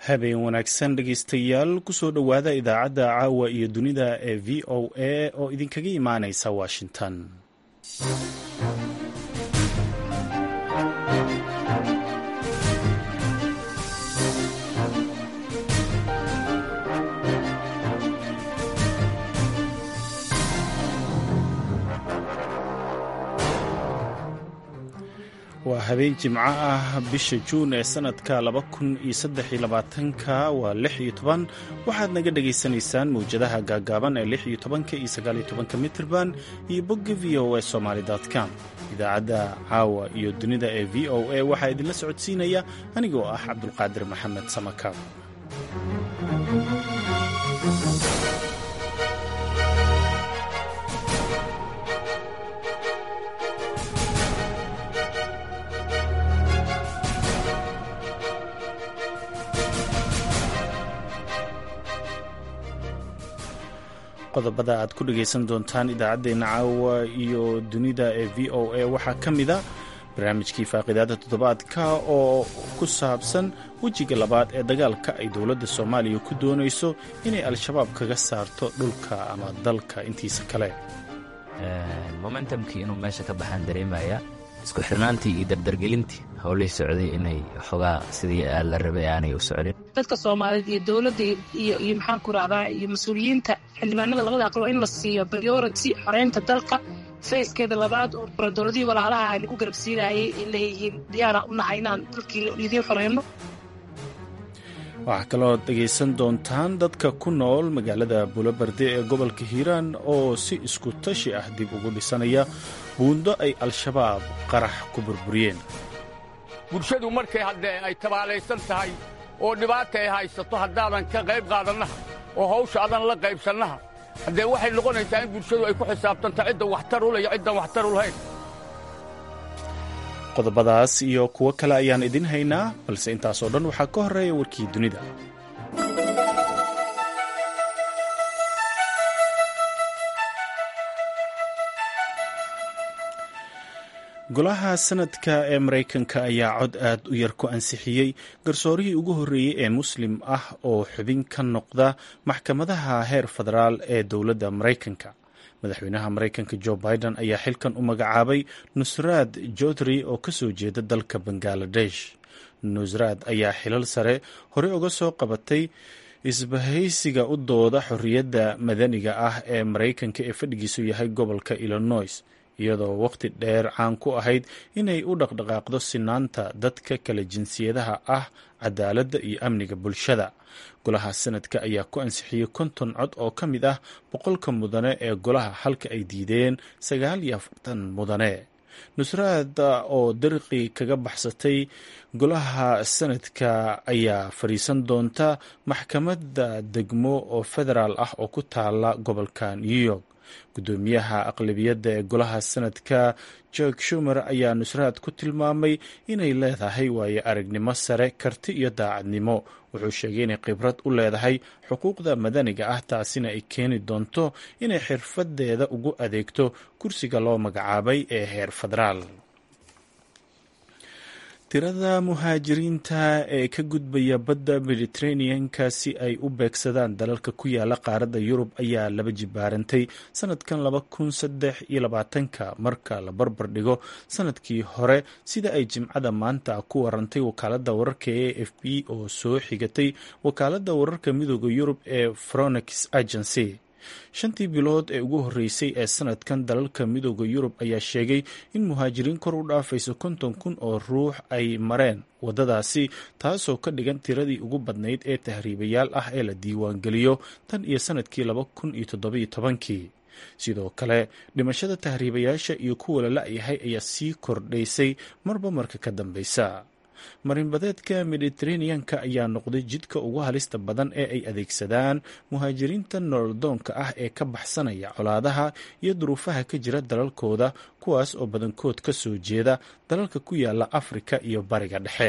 habeen wanaagsan dhegaystayaal kusoo dhowaada idaacadda caawa iyo dunida ee v o a oo idinkaga imaanaysa washington waa habeen jimco ah bisha juun ee sanadka laba kun iyo saddex iyo labaatanka waa lix iyo toban waxaad naga dhagaysanaysaan mawjadaha gaagaaban ee lix iyo tobanka iyo sagaal iyo tobanka mitrban iyo bogga v o a somaly com idaacadda caawa iyo dunida ee v o a waxaa idinla socodsiinaya anigoo ah cabdulqaadir maxamed samakaab qodobada aad ku dhagaysan doontaan idaacaddeenna caawa iyo dunida ee v o a waxaa ka mida barnaamijkii faaqidaada toddobaadka oo ku saabsan wejiga labaad ee dagaalka ay dowladda soomaaliya ku doonayso inay al-shabaab kaga saarto dhulka ama dalka intiisa kale momentumkii inuu meesha ka baxaan dareemaya isku xirnaantii iyo dardargelintii howlihii socday inay xogaa sidii la rabay aanay u socdin dadka soomaaliyeed iyo dowladda iyo iyo maxaan ku rahdaa iyo mas-uuliyiinta xildhibaanada labada aqal waa in la siiyo priority xoreynta dalka fayskeeda labaad oo dowladihii walaalaha lagu garabsiinayay ay leeyihiin diyaara u nahay inaan dalkii idiin xoreyno waxaa kaloo dhegaysan doontaan dadka ku nool magaalada buulobarde ee gobolka hiiraan oo si isku tashi ah dib ugu dhisanaya buundo ay al-shabaab qarax ku burburiyeen bulshadu markay haddee ay tabaalaysan tahay oo dhibaata ay haysato haddaadan ka qayb qaadannaha oo hawsha adan la qaybsannaha haddee waxay noqonaysaa in bulshadu ay ku xisaabtanto cidda waxtar u leh iyo ciddan waxtar u lahayn qodobadaas iyo kuwo kale ayaan idin haynaa balse intaasoo dhan waxaa ka horreeya warkii dunida golaha sanadka ee maraykanka ayaa cod aad u yar ku ansixiyey garsoorihii ugu horreeyey ee muslim ah oo xubin ka noqda maxkamadaha heer federaal ee dowladda maraykanka madaxweynaha maraykanka jo biden ayaa xilkan u magacaabay nusraad jodri oo ka soo jeeda dalka bangaladesh nusraad ayaa xilal sare horey uga soo qabatay isbahaysiga u dooda xorriyadda madaniga ah ee maraykanka ee fadhigiisu yahay gobolka illinois iyadoo waqti dheer caan ku ahayd inay u dhaqdhaqaaqdo sinaanta dadka kala jinsiyadaha ah cadaaladda iyo amniga bulshada golaha sanadka ayaa ku ansixiyey konton cod oo ka mid ah boqolka mudane ee golaha halka ay diideen sagaal iyo afartan mudane nusraad oo dariqi kaga baxsatay golaha sanadka ayaa fadhiisan doonta maxkamadda degmo oo federaal ah oo ku taala gobolka new york guddoomiyaha aqlabiyadda ee golaha sanadka jorg shumer ayaa nusraad ku tilmaamay inay leedahay waayo aragnimo sare karti iyo daacadnimo wuxuu sheegay inay khibrad u leedahay xuquuqda madaniga ah taasina ay keeni doonto inay xirfadeeda ugu adeegto kursiga loo magacaabay ee heer federaal tirada muhaajiriinta ee ka gudbaya badda mediteraneanka si ay u beegsadaan dalalka ku yaala qaaradda yurub ayaa laba jibaarantay sanadkan laba kun saddex iyo labaatanka marka la barbar dhigo sanadkii hore sida ay jimcada maanta ku warantay wakaaladda wararka e f b oo soo xigatay wakaaladda wararka midooda yurub ee fronex agency shantii bilood ee ugu horreysay ee sanadkan dalalka midooda yurub ayaa sheegay in muhaajiriin kor u dhaafayso konton kun oo ruux ay mareen waddadaasi taasoo ka dhigan tiradii ugu badnayd ee tahriibayaal ah ee la diiwaangeliyo tan iyo sanadkii laba kun iyo toddobiyo tobankii sidoo kale dhimashada tahriibayaasha iyo kuwa la la-yahay ayaa sii kordhaysay marba marka ka dambeysa marinbadeedka mediteraneanka ayaa noqday jidka ugu halista badan ee ay adeegsadaan muhaajiriinta nololdoonka ah ee ka baxsanaya colaadaha iyo duruufaha ka jira dalalkooda kuwaas oo badankood ka soo jeeda dalalka ku yaala afrika iyo bariga dhexe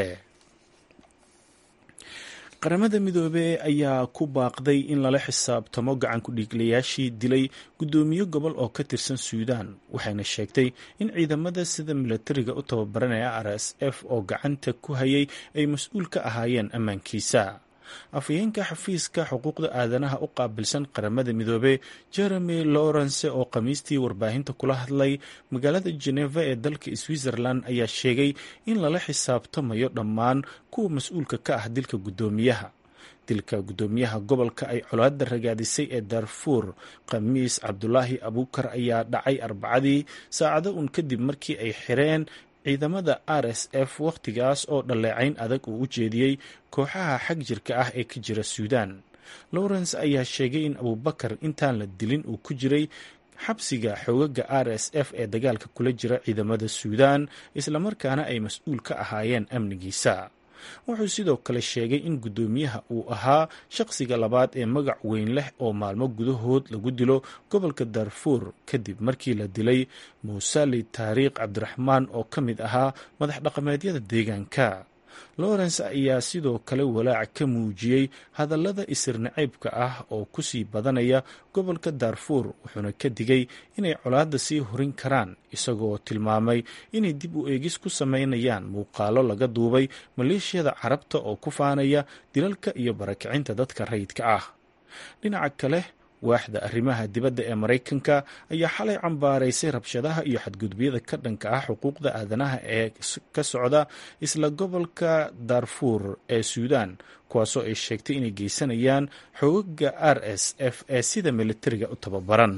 qaramada midoobey ayaa ku baaqday in lala xisaabtamo gacan ku-dhiiglayaashii dilay guddoomiye gobol oo ka tirsan suudaan waxayna sheegtay in ciidamada sida milatariga u tababaranaya r s f oo gacanta ku hayay ay mas-uul ka ahaayeen ammaankiisa afhayeenka xafiiska xuquuqda aadanaha u qaabilsan qaramada midoobe jeremy lawrence oo khamiistii warbaahinta kula hadlay magaalada geneva ee dalka switzerland ayaa sheegay in lala xisaabtamayo dhammaan kuwa mas-uulka ka ah dilka guddoomiyaha dilka guddoomiyaha gobolka ay colaada ragaadisay ee darfuur khamiis cabdulaahi abuukar ayaa dhacay arbacadii saacado un kadib markii ay xireen ciidamada r s f wakhtigaas oo dhaleecayn adag uu u jeediyey kooxaha xag jirka ah ee ka jira suudaan lawrence ayaa sheegay in abubakar intaan la dilin uu ku jiray xabsiga xoogaga r s f ee dagaalka kula jira ciidamada suudaan islamarkaana ay mas-uul ka ahaayeen amnigiisa wuxuu sidoo kale sheegay in guddoomiyaha uu ahaa shaqsiga labaad ee magac weyn leh oo maalmo gudahood lagu dilo gobolka darfuur kadib markii la dilay muusali taariikh cabdiraxmaan oo ka mid ahaa madax dhaqameedyada deegaanka lawrence ayaa sidoo kale walaac ka muujiyey hadallada isirnacaybka ah oo kusii badanaya gobolka darfuur wuxuuna ka digay inay colaadda sii horin karaan isagoo tilmaamay inay dib u eegis ku sameynayaan muuqaalo laga duubay maleeshiyada carabta oo ku faanaya dilalka iyo barakicinta dadka rayidka ah dhinaca kale waaxda arrimaha dibadda ee maraykanka ayaa xalay cambaaraysay rabshadaha iyo xadgudubyada ka dhanka ah xuquuqda aadanaha ee ka socda isla gobolka darfuur ee suudaan kuwaasoo ay sheegtay inay geysanayaan xoogaga r s f ee sida militariga u tababaran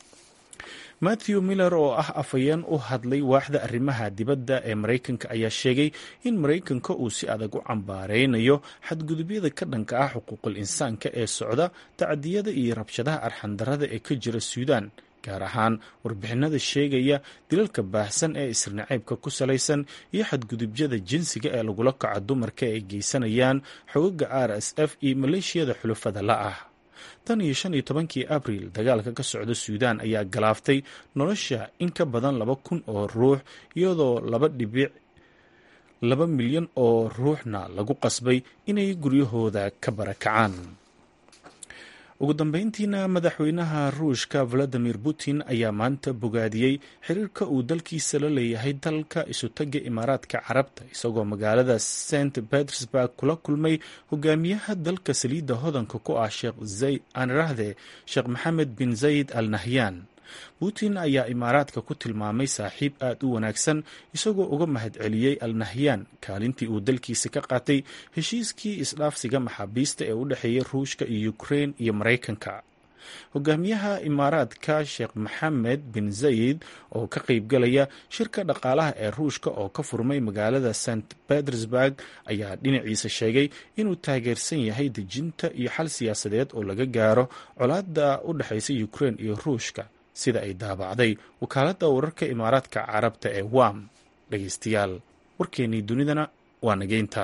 matthew miller oo ah afhayeen u hadlay waaxda arrimaha dibadda ee maraykanka ayaa sheegay in maraykanka uu si adag u cambaareynayo xadgudubyada ka dhanka ah xuquuqul insaanka ee socda tacdiyada iyo rabshadaha arxandarada ee ka jira suudaan gaar ahaan warbixinada sheegaya dilalka baahsan ee isirnacaybka ku salaysan iyo xadgudubyada jinsiga ee lagula kaco dumarka ay geysanayaan xogaga r s f iyo maleeshiyada xulufada la ah tan iyo shan iyo tobankii abriil dagaalka ka socda suudaan ayaa galaaftay nolosha in ka badan laba kun oo ruux iyadoo laba dhibic laba milyan oo ruuxna lagu qasbay inay guryahooda ka barakacaan ugu dambeyntiina madaxweynaha ruushka valadimir putin ayaa maanta bogaadiyey xiriirka uu dalkiisa la leeyahay dalka isutaga imaaraadka carabta isagoo magaalada st petersburg kula kulmay hogaamiyaha dalka saliidda hodanka ku ah sheekh anrahde sheekh maxamed bin zayid al nahyan putin ayaa imaaraadka ku tilmaamay saaxiib aad u wanaagsan isagoo uga mahadceliyey al nahyan kaalintii uu dalkiisa ka qaatay heshiiskii isdhaafsiga maxaabiista ee u dhexeeyay ruushka iyo ukrein iyo maraykanka hogaamiyaha imaaraadka sheekh maxamed bin zayid oo ka qeybgalaya shirka dhaqaalaha ee ruushka oo ka furmay magaalada st petersburg ayaa dhinaciisa sheegay inuu taageersan yahay dejinta iyo xal siyaasadeed oo laga gaaro colaadda u dhexeysa ukrein iyo ruushka sida ay daabacday wakaaladda wararka imaaraadka carabta ee wam dhegeystayaal warkeennii dunidana waa nageynta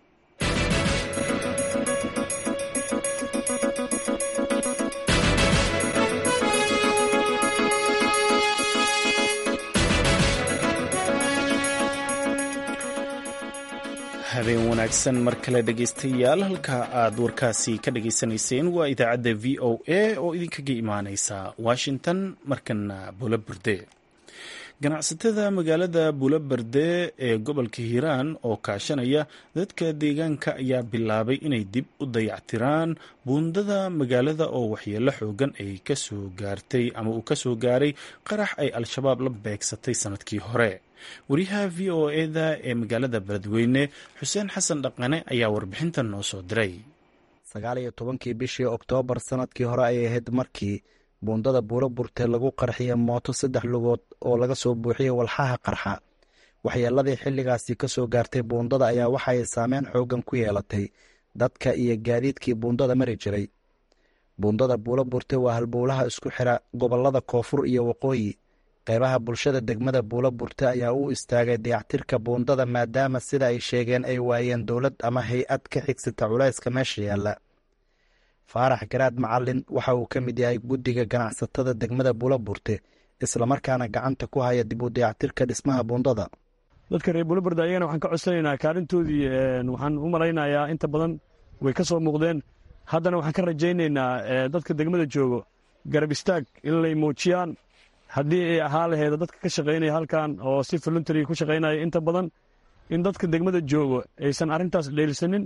habeen wanaagsan mar kale dhegeystayaal halka aad warkaasi ka dhageysanayseen waa idaacadda v o a oo idinkaga imaaneysa washington markana bulaburde ganacsatada magaalada bulaberde ee gobolka hiiraan oo kaashanaya dadka deegaanka ayaa bilaabay inay dib u dayactiraan buundada magaalada oo waxyeelo xoogan ay kasoo gaartay ama uu kasoo gaaray qarax ay al-shabaab la beegsatay sanadkii hore wariyaha v o eda ee magaalada beledweyne xuseen xasan dhaqane ayaa warbixintan noo soo diray sagaal iyo tobankii bishii oktoobar sanadkii hore ayay ahayd markii buundada buuro burte lagu qarxiyay mooto saddex lugood oo laga soo buuxiyey walxaha qarxa waxyeeladii xilligaasi ka soo gaartay buundada ayaa waxa ay saameyn xoogan ku yeelatay dadka iyo gaadiidkii buundada mari jiray buundada buuro burte waa halbowlaha isku xira gobollada koonfur iyo waqooyi qeybaha bulshada degmada buulo burte ayaa u istaagay dayactirka buundada maadaama sida ay sheegeen ay waayeen dowlad ama hay-ad ka xigsata culayska meesha yaalla faarax garaad macalin waxa uu ka mid yahay guddiga ganacsatada degmada buulo burte islamarkaana gacanta ku haya dib u dayactirka dhismaha buundada dadka reer buulo burte ayagana waxaan ka codsanaynaa kaalintoodii waxaan u malaynayaa inta badan way ka soo muuqdeen haddana waxaan ka rajaynaynaa dadka degmada joogo garab istaag in lay muujiyaan haddii ay ahaa laheeda dadka ka shaqaynaya halkan oo si voluntary ku shaqaynaya inta badan in dadka degmada joogo aysan arrintaas dheelsanin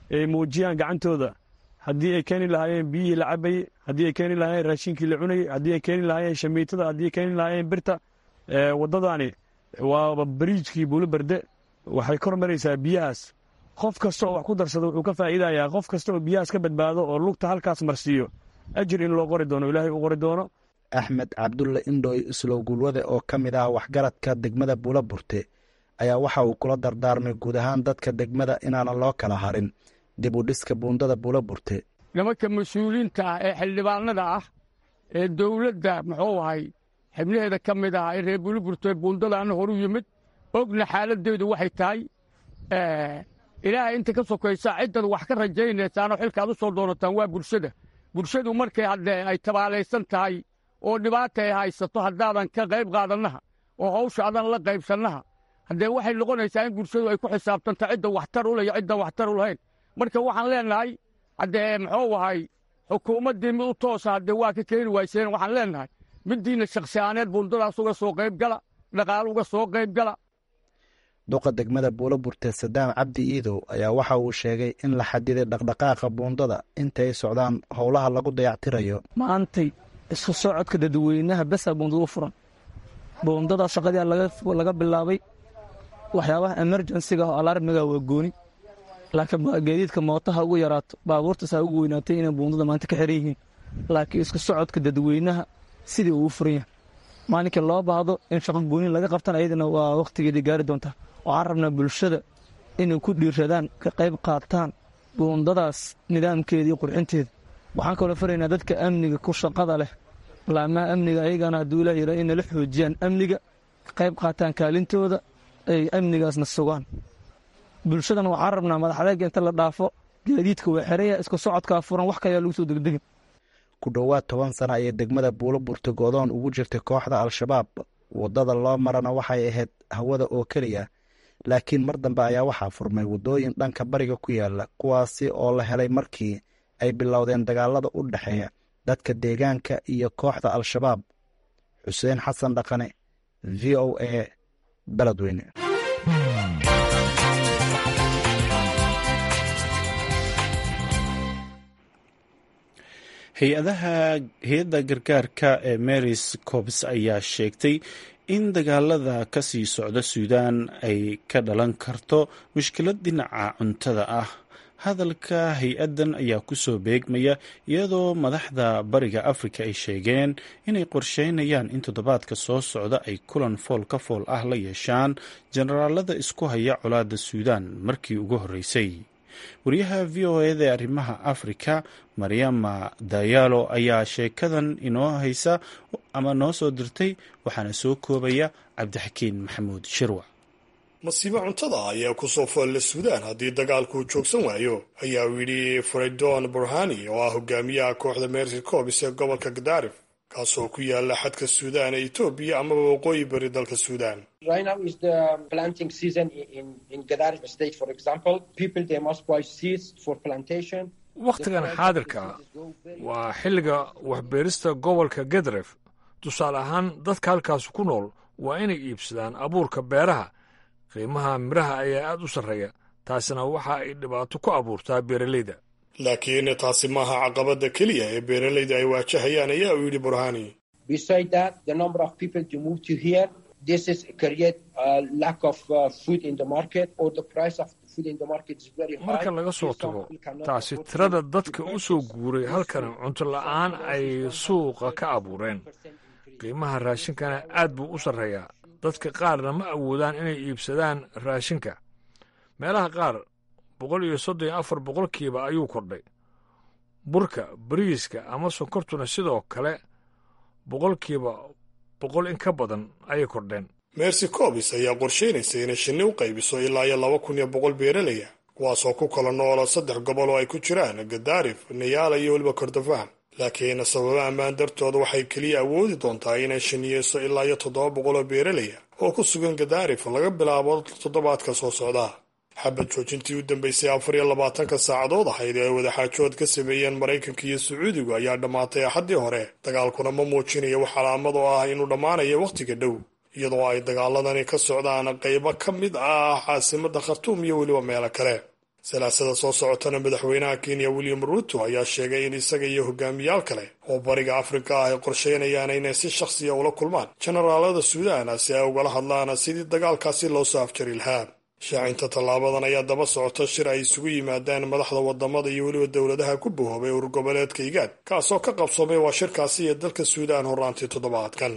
ay muujiyaan gacantooda haddii ay keeni lahaayeen biyihii la cabayey haddii ay keeni lahaayeen raashinkii la cunayey haddii ay keeni lahaayeen shamiitada haddii ay keeni lahaayeen birta waddadani waaba bariijkii buuloberde waxay kor maraysaa biyahaas qof kasta oo wax ku darsada wuxuu ka faa'iidayaa qof kasta oo biyahaas ka badbaado oo lugta halkaas marsiiyo ajir in loo qori doono ilaahay u qori doono axmed cabdulle indhooy islow gulwade oo ka mid ah waxgaradka degmada buulaburte ayaa waxa uu kula dardaarmay guud ahaan dadka degmada inaanan loo kala harin dib u dhiska buundada buulaburte nimanka mas-uuliyiinta ah ee xildhibaanada ah ee dowladda muxuu ahay xibnaheeda ka mid ah ee reer buulaburte buundadaana horu yimid ogna xaaladdeedu waxay tahay ilaahay inta ka sokaysa ciddaad wax ka rajaynaysaanoo xilka aad u soo doonataan waa bulshada bulshadu markay haddee ay tabaalaysan tahay oo dhibaata ay haysato haddaadan ka qayb qaadannaha oo hawsha adan la qaybsannaha haddee waxay noqonaysaa in bulshadu ay ku xisaabtanta cidda waxtar u leh iyo ciddan waxtar u lahayn marka waxaan leennahay haddee muxuu ahay xukuumaddii mid u toosa haddee waa ka keeni wayseen waxaan leennahay middiinna shakhsiyaaneed buundadaas uga soo qayb gala dhaqaalo uga soo qayb gala duqa degmada buulaburte sadaam cabdi iidow ayaa waxa uu sheegay in la xadiday dhaqdhaqaaqa buundada intay socdaan howlaha lagu dayactirayo maantay isku socodka dadweynaha besa buundada u furan buundada shaqadii laga bilaabay waxyaabaha emerjensiga oo alarmiga waa gooni laakiin gaadiidka mootaha ugu yaraato baabuurtasaa ugu weynaatay inay buundada maanta ka xiran yihiin laakiin isku socodka dadweynaha sidii uu furan yahay maalinkii loo baahdo in shaqo gooni laga qabtan ayadana waa wakhtigeedii gaari doontaa waxaan rabnaa bulshada inay ku dhiiradaan ka qayb qaataan buundadaas nidaamkeeda iyo qurxinteeda waxaan kaloo faraynaa dadka amniga ku shaqada leh laamaha amniga ayagana hadduu ilaah yara inay la xoojiyaan amniga ka qayb qaataan kaalintooda ay amnigaasna sugaan bulshadana waxaan rabnaa madaxadeega inta la dhaafo gaadiidka waa xeraya isku socodkaa furan wax kayaa lagu soo degdegin ku dhowaad toban sana ayay degmada buulo burta godoon ugu jirtay kooxda al-shabaab waddada loo marana waxay ahayd hawada oo keliya laakiin mar dambe ayaa waxaa furmay waddooyin dhanka bariga ku yaala kuwaasi oo la helay markii ay bilowdeen dagaalada u dhexeeya dadka deegaanka iyo kooxda al-shabaab xuseen xasan dhaqane v o a beledweyne hay-adaha hay-adda gargaarka ee marys cobs ayaa sheegtay in dagaalada ka sii socda suudaan ay ka dhalan karto mushkilad dhinaca cuntada ah hadalka hay-addan ayaa kusoo beegmaya iyadoo madaxda bariga afrika ay sheegeen inay qorsheynayaan in toddobaadka soo socda ay kulan fool ka fool ah la yeeshaan jenaraalada isku haya colaadda suudaan markii ugu horreysay wariyaha v o eda ee arrimaha afrika maryama dayaalo ayaa sheekadan inoo haysa ama noo soo dirtay waxaana soo koobaya cabdixakiin maxamuud shirwa masiibo cuntada ayaa kusoo foolla suudaan haddii dagaalku joogsan waayo ayaa uu yidhi freydon burhani oo ah hogaamiyaha kooxda mercy cobs ee gobolka gadaarif kaasoo ku yaala xadka suudaan ee etoobiya amaba waqooyi bari dalka suudaan wakhtigan xaadirka waa xilliga waxbeerista gobolka gadaref tusaale ahaan dadka halkaas ku nool waa inay iibsadaan abuurka beeraha qiimaha midhaha ayaa aad u sarreeya taasina waxa ay dhibaato ku abuurtaa beeralayda laakiin taasi maaha caqabadda keliya ee beeralayda ay waajahayaan ayaa uu yidhi burhani marka laga soo tago taasi tirada dadka u soo guuray halkan cunto la'aan ay suuqa ka abuureen qiimaha raashinkana aad buu u sarreeyaa dadka qaarna ma awoodaan inay iibsadaan raashinka meelaha qaar boqol iyo soddon iyo afar boqolkiiba ayuu kordhay burka bariiska ama sonkortuna sidoo kale boqolkiiba boqol in ka badan ayay kordheen mercy cobis ayaa qorsheynaysa inay shinni u qaybiso ilaa iyo laba kun iyo boqol beeralaya kuwaasoo ku kala noola saddex gobol oo ay ku jiraan gadaarif nayaala iyo weliba kordofaan laakiin sababo ammaan dartooda waxay keliya awoodi doontaa inay shiniyeyso ilaa iyo toddoba boqol oo beeralaya oo ku sugan gadaarif laga bilaabo toddobaadka soo socda xabad joojintii u dambeysay afar iyo labaatanka saacadood ahayd ee ay wadaxaajood ka sameeyeen maraykanka iyo sacuudigu ayaa dhammaatay axaddii hore dagaalkuna ma muujinayo wax calaamad oo ah inuu dhammaanayo wakhtiga dhow iyadoo ay dagaaladani ka socdaan qaybo ka mid ah caasimadda khartuum iyo weliba meelo kale salaasada soo socotana madaxweynaha kenya william ruuto ayaa sheegay in isaga iyo hogaamiyaal kale oo bariga afrika ah ay qorsheynayaan inay si shakhsiya ula kulmaan jenaraalada suudaan si ay ugala hadlaan sidii dagaalkaasi loo soo afjari lahaa shaacinta tallaabadan ayaa daba socota shir ay isugu yimaadaan madaxda wadamada iyo weliba dowladaha ku bahoobay urur goboleedka igaad kaasoo ka qabsoomay waa shirkaasi iyo dalka suudaan horraantii toddobaadkan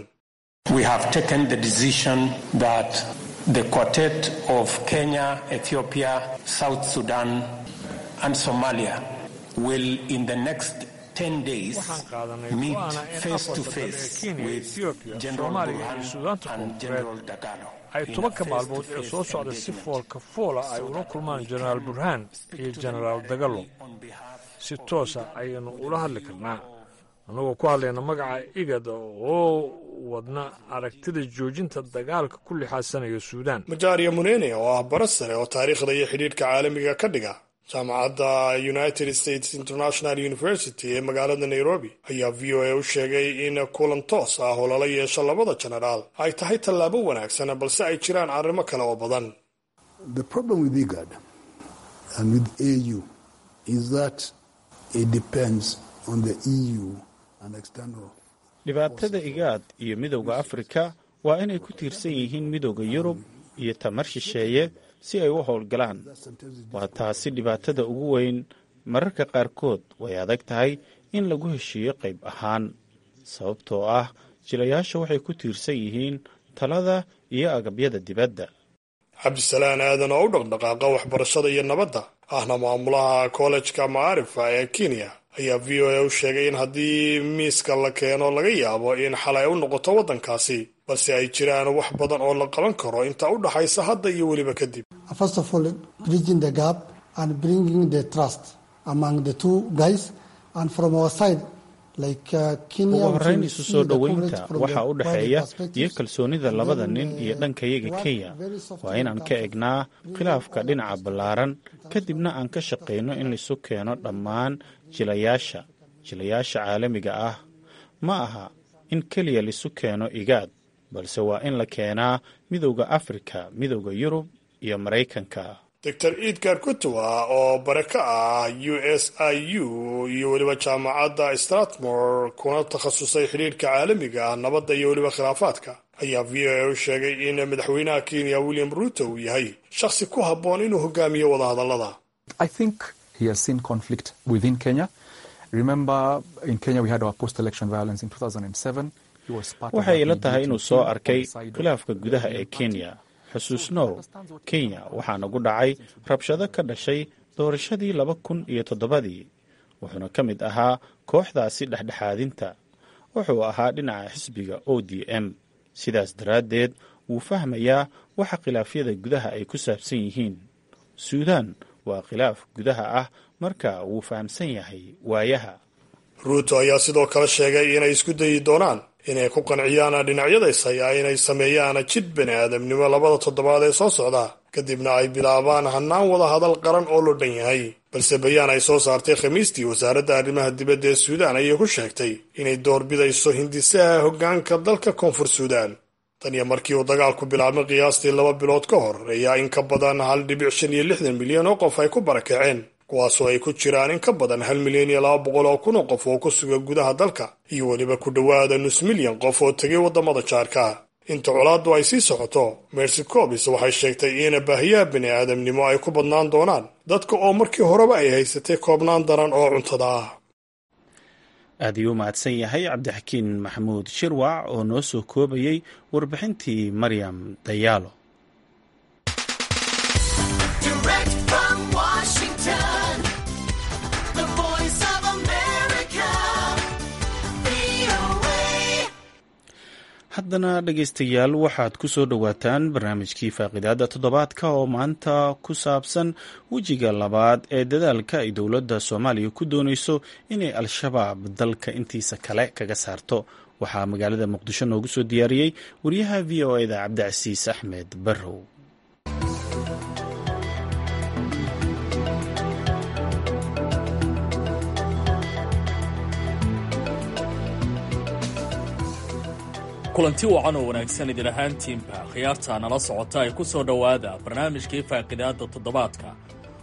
The quartet of Kenya, Ethiopia, South Sudan, and Somalia will in the next 10 days meet face to face with General Burhan and General Dagalo. ay tobanka maalmood ee soo socda si foolka foola ay ula kulmaan jenaraal burhaan iyo jenaraal dagalo si toosa ayaynu ula hadli karnaa annagoo ku hadlayna magaca igad oo wadna aragtida joojinta dagaalka ku lixaadsanaya suudaan majaariya munene oo ah bara sare oo taariikhda iyo xidhiidhka caalamiga ka dhiga jaamacadda united states international university ee magaalada nairobi ayaa v o a u sheegay in kulan toos ah oo lala yeesho labada jenaraal ay tahay tallaabo wanaagsan balse ay jiraan arrimo kale oo badan dhibaatada igaad iyo midowda afrika waa inay ku tiirsan yihiin midowda yurub iyo tamar shisheeye si ay u howlgalaan waa taasi dhibaatada ugu weyn mararka qaarkood way adag tahay in lagu heshiiyo qayb ahaan sababtoo ah jilayaasha waxay ku tiirsan yihiin talada iyo agabyada dibadda cabdisalaan aadan oo u dhaqdhaqaaqa waxbarashada iyo nabadda ahna maamulaha kollejka macaarifa ee kenya ayaa v o a u sheegay in haddii miiska la keeno laga yaabo in xalay u noqoto waddankaasi balse ay jiraan wax badan oo la qaban karo inta u dhaxaysa hadda iyo weliba kadib ugu horrayn isu soo dhoweynta waxaa u dhexeeya iyo kalsoonida labada nin iyo dhankayaga kenya waa inaan ka egnaa khilaafka dhinaca ballaaran kadibna aan ka shaqayno in laisu keeno dhammaan jilayaasha jilayaasha caalamiga ah ma aha in keliya laisu keeno igaad balse waa in la keenaa midowda afrika midowda yurub iyo maraykanka doctor edgar kutuwa oo bare ka ah u s i u iyo weliba jaamacadda stratmore kuna takhasusay xidhiirhka caalamiga ah nabadda iyo weliba khilaafaadka ayaa v o a u sheegay in madaxweynaha kenya william ruuto uu yahay shakhsi ku habboon inuu hogaamiyo wadahadallada waxay ila tahay inuu soo arkay khilaafka gudaha ee kenya xusuusnow kenya waxaa nagu dhacay rabshado ka dhashay doorashadii laba kun iyo toddobadii wuxuuna ka mid ahaa kooxdaasi dhexdhexaadinta wuxuu ahaa dhinaca xisbiga o d m sidaas daraaddeed wuu fahmayaa waxa khilaafyada gudaha ay ku saabsan yihiin suudaan waa khilaaf gudaha ah marka wuu fahamsan yahay waayaha ruuto ayaa sidoo kale sheegay inay isku dayi doonaan inay ku qanciyaan dhinacyadays hayaa inay sameeyaan jid bani aadamnimo labada toddobaad ee soo socda kadibna ay bilaabaan hannaan wada hadal qaran oo loo dhan yahay balse bayaan ay soo saartay khamiistii wasaaradda arrimaha dibadda ee suudaan ayay ku sheegtay inay doorbidayso hindisaha hoggaanka dalka koonfur suudaan tan iyo markii uu dagaalku bilaabmay qiyaastii laba bilood ka hor ayaa in ka badan hal dhibic shan iyo lixdan milyan oo qof ay ku barakaceen kuwaasoo ay ku jiraan in ka badan hal milyan iyo laba boqol oo kun oo qof oo ku suga gudaha dalka iyo weliba ku dhowaada nus milyan qof oo tegay waddamada jaarka inta colaaddu ay sii socoto mercy cobis waxay sheegtay in baahiyaha bini aadamnimo ay ku badnaan doonaan dadka oo markii horeba ay haysatay koobnaan daran oo cuntada ah aad ayuu u mahadsan yahay cabdixakiin maxamuud shirwac oo noo soo koobayey warbixintii maryam dayaalo haddana dhegaystayaal waxaad ku soo dhowaataan barnaamijkii faaqidaada toddobaadka oo maanta ku saabsan wejiga labaad ee dadaalka ay dowladda soomaaliya ku doonayso inay al-shabaab dalka intiisa kale kaga saarto waxaa magaalada muqdisho noogu soo diyaariyey wariyaha v o eda cabdicasiis axmed barrow kulanti wacan oo wanaagsan idin ahaantiinba khiyaarta nala socota ay ku soo dhowaada barnaamijkii faaqidaadda toddobaadka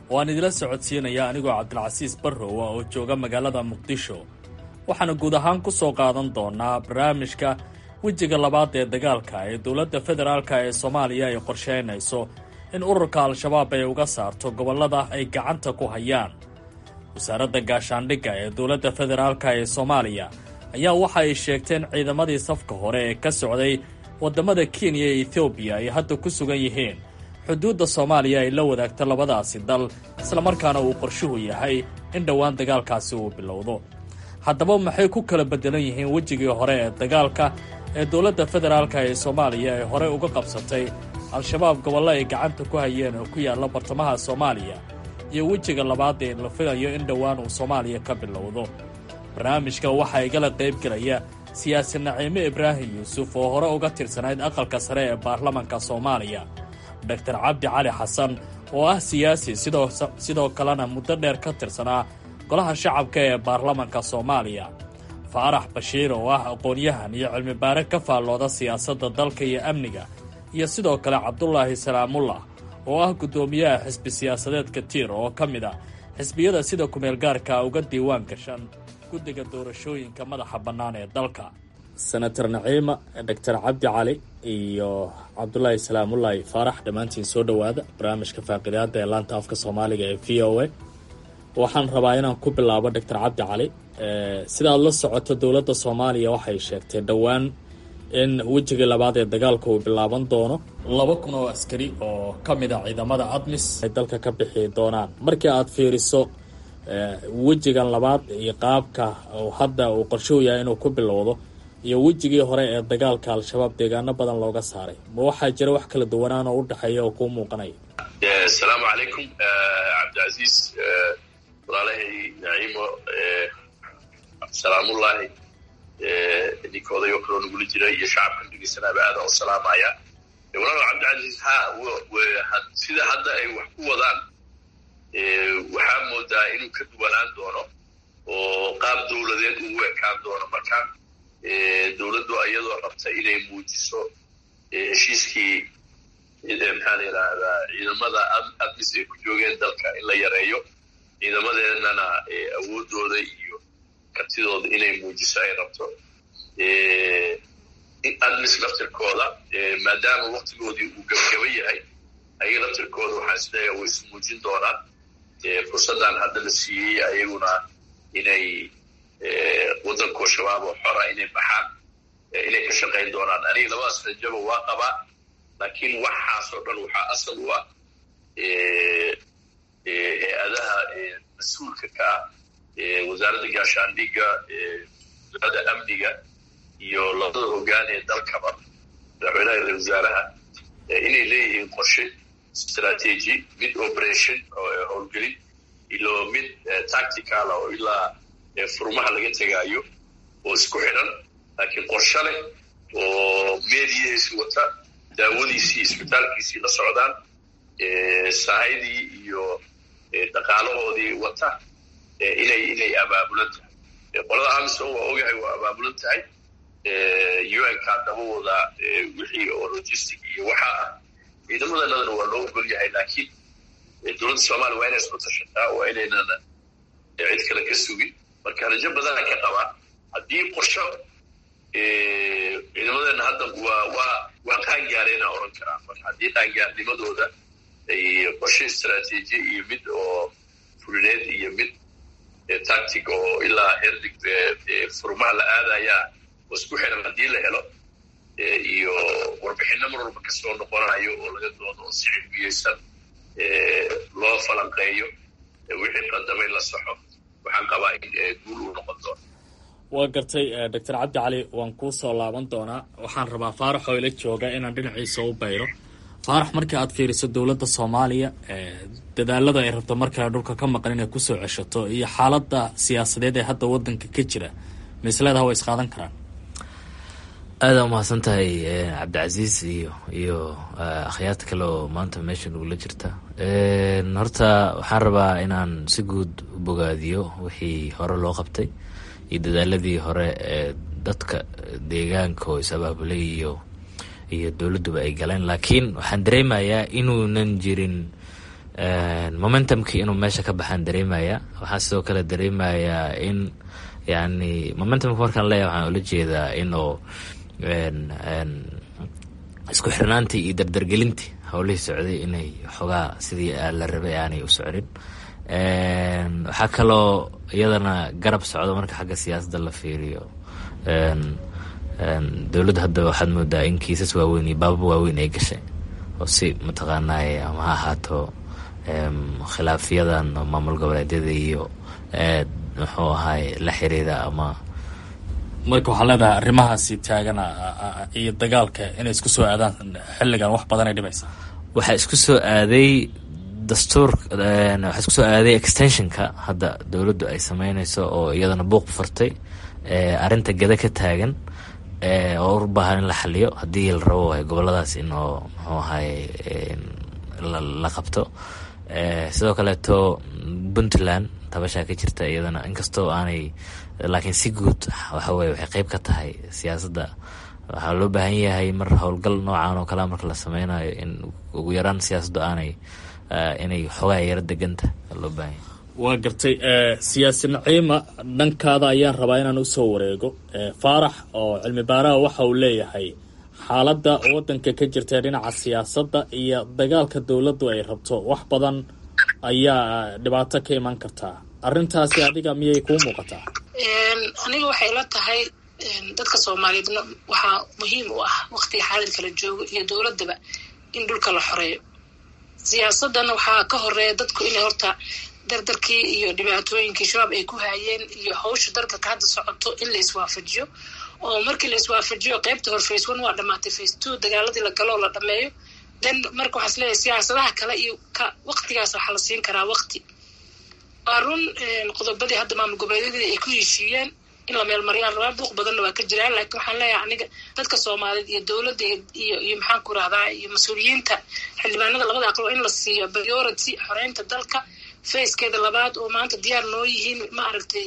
oo aan idila socodsiinaya anigoo cabdilcasiis barrowa oo jooga magaalada muqdisho waxaana guud ahaan ku soo qaadan doonaa barnaamijka wejiga labaad ee dagaalka ee dowladda federaalka ee soomaaliya ay qorsheynayso in ururka al-shabaab ay uga saarto gobollada ay gacanta ku hayaan wasaaradda gaashaandhigga ee dowladda federaalka ee soomaaliya ayaa waxa ay sheegteen ciidamadii safka hore ee ka socday waddamada kenya iyo ethoobiya ay hadda ku sugan yihiin xuduudda soomaaliya ay la wadaagto labadaasi dal islamarkaana uu qorshuhu yahay in dhowaan dagaalkaasi uu bilowdo haddaba maxay ku kala beddelan yihiin wejigii hore ee dagaalka ee dowladda federaalka ee soomaaliya ay horey uga qabsatay al-shabaab gobollo ay gacanta ku hayeen oo ku yaalla bartamaha soomaaliya iyo wejiga labaad ee la filayo in dhowaan uu soomaaliya ka bilowdo barnaamijka waxaa igala qayb gelaya siyaasi naciime ibraahim yuusuf oo hore uga tirsanayd aqalka sare ee baarlamanka soomaaliya doctor cabdi cali xasan oo ah siyaasi sidoo kalena muddo dheer ka tirsanaa golaha shacabka ee baarlamanka soomaaliya faarax bashiir oo ah aqoon-yahan iyo cilmibaare ka faallooda siyaasadda dalka iyo amniga iyo sidoo kale cabdulaahi salaamullah oo ah guddoomiyaha xisbi siyaasadeedka tiir oo ka mid ah xisbiyada sida kumeelgaarka uga diiwaan gashan guddiga doorashooyinka madaxa bannaan ee dalka senator naciima doctor cabdi cali iyo cabdulaahi salaamullaahi faarax dhammaantiin soo dhowaada barnaamijka faaqidaada ee laanta afka soomaaliga ee v o a waxaan rabaa inaan ku bilaabo doctor cabdi cali sidaad la socoto dowladda soomaaliya waxay sheegtay dhowaan in wejigii labaad ee dagaalka uu bilaaban doono laba kun oo askari oo ka mid a ciidamada admis ay dalka ka bixi doonaan markii aad fiiriso wejigan labaad iyo qaabka hadda uu qorshuhu yahay inuu ku bilowdo iyo wejigii hore ee dagaalka al-shabaab deegaano badan looga saaray ma waxaa jira wax kala duwanaan oo u dhexeeya oo kuu muuqanaya asalaamu calaykum cabdicasiis walaalahay naciimo salaamullaahi ninkoodayo kaloo nagula jira iyo shacabkan dhegeysanaaba aada u salaamaya walaal cabdicasiis ha sida hadda ay wax ku wadaan waxaa moodaa inuu ka duwanaan doono oo qaab dowladeed uu ekaan doono marka dowladdu iyadoo rabta inay muujiso heshiiskii maxaa la yidhaahdaa ciidamada admis ay ku joogeen dalka in la yareeyo ciidamadeennana awoodooda iyo kartidooda inay muujiso ay rabto admis laftirkooda maadaama waktigoodii uu gabgaba yahay ayaga laftirkooda waxaan isleeyahay way ismuujin doonaan fursaddan hadda la siiyey ayaguna inay waddankoo shabaab oo xora inay baxaan inay ka shaqayn doonaan aniga labadaas rajaba waa qabaa laakiin waxaasoo dhan waxaa asal u ah hay-adaha mas-uulka ka ah wasaaradda gaashaandhigga wasaaradda amniga iyo labada hoggaan ee dalkaba madaxweynaha ra wasaaraha inay leeyihiin qorshe strategy mid operation oo howlgelin ilo mid tactical oo ilaa furmaha laga tegaayo oo isku xidhan laakiin qorshe leh oo meediyihiisi wata daawadiisii isbitaalkiisii la socdaan sahaydii iyo dhaqaalahoodii wata inay inay abaabulan tahay qolada amison waa ogahay waa abaabulan tahay un-ka dabawooda wixii oo logistic iyo waxaa ah ciidamadanadana waa loo ogol yahay laakiin dowladda soomaaliya waa inay isku tashataa waa inaynana cid kale ka sugin marka rajo badana ka qabaa haddii qorsho ciidamadeena hadda waa waa waa qaangaareenaa oran karaa marka haddii qaangaarnimadooda ay qorshe istraatiiji iyo mid oo fulineed iyo mid tactic oo ilaa herdig furmaha la aadayaa oo isku xiran haddii la helo iyo warbixinno mar walba kasoo noqonayo oo laga doodo oo si cilmiyeysan loo falanqeeyo wixii qadamay la saxo waxaan qabaa in guul uu noqon doono waa gartay doctor cabdi cali waan kuu soo laaban doonaa waxaan rabaa faarax oo ila jooga inaan dhinaciisa u bayro faarax markii aad fiiriso dowladda soomaaliya dadaalada ay rabto markale dhulka ka maqan inay kusoo ceshato iyo xaaladda siyaasadeed ee hadda wadanka ka jira misleedaha way isqaadan karaan aada umahadsan tahay cabdicasiis iyo iyo akhyaarta kale oo maanta meesha nagula jirta horta waxaan rabaa inaan si guud u bogaadiyo wixii hore loo qabtay iyo dadaaladii hore ee dadka deegaanka oo is-abaabulay iyo iyo dowladduba ay galeen laakiin waxaan dareemayaa inuunan jirin momentumkii inuu meesha ka baxaan dareemaya waxaa sidoo kale dareemayaa in yani momentumka markaan leeyahay waxaan ula jeedaa inuu isku xirnaantii iyo dardargelintii howlihii socday inay xogaa sidii la rabay aanay u socnin waxaa kaloo iyadana garab socdo marka xagga siyaasadda la fiiriyo dowladda hadda waxaad moodaa in kiisas waaweyn iyo baabab waaweyn ay gashay oo si mataqaanay ama ha ahaato khilaafyadan maamul goboleedyada iyo muxuu ahaay la xiriira ama marka waxaa leedahay arrimahaasi taagan iyo dagaalka inay isku soo aadaan xilligan wax badan ay dhibaysa waxaa isku soo aaday dastuur waxaa isku soo aaday extensionka hadda dowladdu ay sameyneyso oo iyadana buuq furtay arrinta gada ka taagan oo u baahan in la xaliyo haddii la rabo waay goboladaas inoo muxuu ahaay la qabto sidoo kaleeto puntland tabashaa ka jirta iyadana inkastoo aanay laakiin si guud waxa weye waxay qeyb ka tahay siyaasadda waxaa loo baahan yahay mar howlgal noocan oo kalea marka la sameynayo in ugu yaraan siyaasaddu aanay inay xoogaa yaro deganta loo baahan yahay waa gartay siyaasi naciima dhankaada ayaan rabaa inaan usoo wareego faarax oo cilmi baaraha waxa uu leeyahay xaaladda waddanka ka jirta dhinaca siyaasadda iyo dagaalka dowladdu ay rabto wax badan ayaa dhibaato ka iman kartaa arrintaasi adiga miyay kuu muuqataa aniga waxay la tahay dadka soomaaliyeedna waxaa muhiim u ah waktiga xaadirka la joogo iyo dowladdaba in dhulka la xoreeyo siyaasadana waxaa ka horeeya dadku inay horta dardarkii iyo dhibaatooyinkii shabaab ay ku haayeen iyo hawsha dardarka hadda socoto in la iswaafajiyo oo markii la iswaafajiyo qeybta hor face one waa dhamaatay face two dagaaladii la galo oo la dhameeyo then marka waxaa isleeyahay siyaasadaha kale iyo ka waktigaas waxaa la siin karaa wakti waa run qodobadii hadda maamul goboleedyadii ay ku heshiiyeen in la meelmariyaan rabaa buuq badanna waa ka jiraan laakiin waxaan leeyahay aniga dadka soomaaliyeed iyo dowladda iyo iyo maxaan ku rahdaa iyo mas-uuliyiinta xildhibaanada labada aqal waa in la siiyo priority xoreynta dalka facekeeda labaad oo maanta diyaar noo yihiin ma aragtay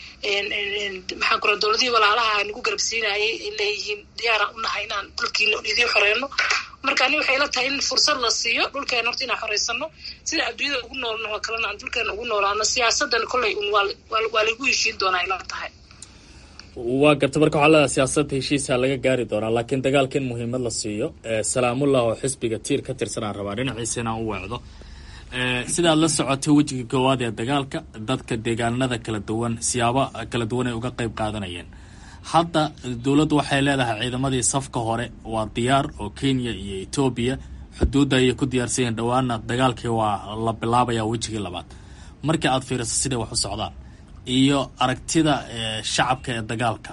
maxaan ku raha dowladihii walaalaha nagu garabsiinayay ay leeyihiin diyaaraan u nahay inaan dhulkiina idiin xoreyno marka ani waxay la tahay in fursad la siiyo dhulkeena horta inaan xoreysano sida adduunyada ugu noolno oo kalena aan dhulkeena ugu noolaano siyaasadan kolley un waa lagu heshiin doonaa ay la tahay waa garta marka waxaa leedahay siyaasadda heshiisa laga gaari doonaa laakiin dagaalka in muhiimad la siiyo salaamullah oo xisbiga tiir ka tirsanaan rabaa dhinaciisa inaan u weecdo sidaad la socotay wejiga koowaad ee dagaalka dadka deegaanada kala duwan siyaabo kala duwan ay uga qeyb qaadanayeen hadda dowladdu waxay leedahay ciidamadii safka hore waa diyaar oo kenya iyo etoobiya xuduudda ayay ku diyaarsan yihiin dhowaana dagaalkii waa la bilaabaya wejigii labaad markii aad fiiriso siday wax u socdaan iyo aragtida shacabka ee dagaalka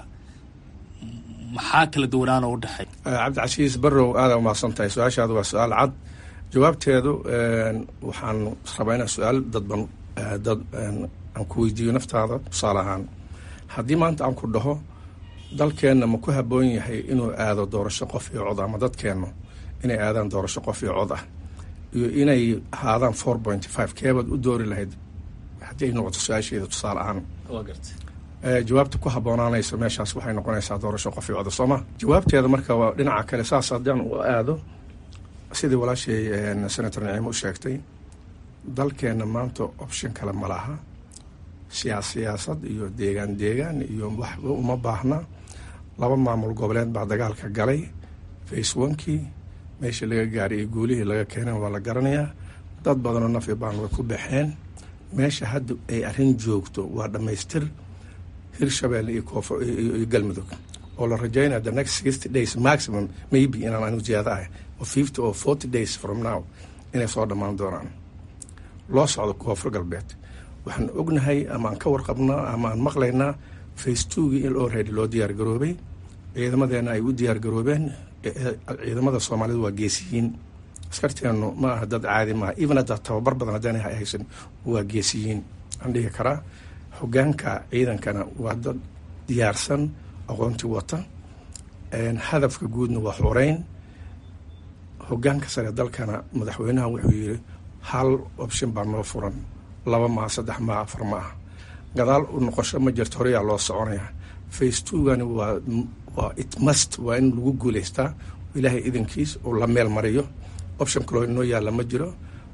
maxaa kala duwanaana u dhexeey cabdicasiis barrow aada umahadsan tahay su-aashaadu waa su-aal cad jawaabteedu waxaan rabaa inaan su-aal dadban dad aan ku weydiiyo naftaada tusaale ahaan haddii maanta aan ku dhaho dalkeenna ma ku habboon yahay inuu aado doorasho qof iyo cod ama dadkeennu inay aadaan doorasho qof iyo cod ah iyo inay ahaadaan four point five keebaad u doori lahayd haddii ay noqoto su-aasheeda tusaale ahaan jawaabta ku habboonaanaysa meeshaas waxay noqonaysaa doorasho qof iyo coda sooma jawaabteeda marka waa dhinaca kale saas haddaan u aado sidii walaashay senator naciimo u sheegtay dalkeenna maanta option kale ma laha siyaas siyaasad iyo deegaan deegaan iyo waxba uma baahna laba maamul goboleed baa dagaalka galay face onkii meeshii laga gaaray iyo guulihii laga keeneen waa la garanayaa dad badanoo nafi baan way ku baxeen meesha hadda ay arrin joogto waa dhammaystir hirshabeelle iyo koonfur iyo galmudug oo la rajaynaya the next sixty days maximum maybe inaan anigu ziyaada ahay oo fifty or forty days from now inay soo dhammaan doonaan loo socdo koonfur galbeed waxaan ognahay ama aan ka warqabnaa ama aan maqlaynaa face twogii in already loo diyaar garoobay ciidamadeena ay u diyaar garoobeen ciidamada soomaalida waa geesiyiin askarteennu ma aha dad caadi maaha even haddaa tababar badan haddaan haysan waa geesiyiin aan dhihi karaa hogaanka ciidankana waa dad diyaarsan aqoonti wata hadafka guudna waa xoreyn hogaanka sare dalkana madaxweynaha wuxuu yiri hal option baa noo furan laba maa saddex maa afar ma ah gadaal u noqosho ma jirto horeyaa loo soconaya face twogani waa waa it must waa in lagu guuleystaa ilaahay idankiis oo la meel mariyo option kaloo inoo yaalla ma jiro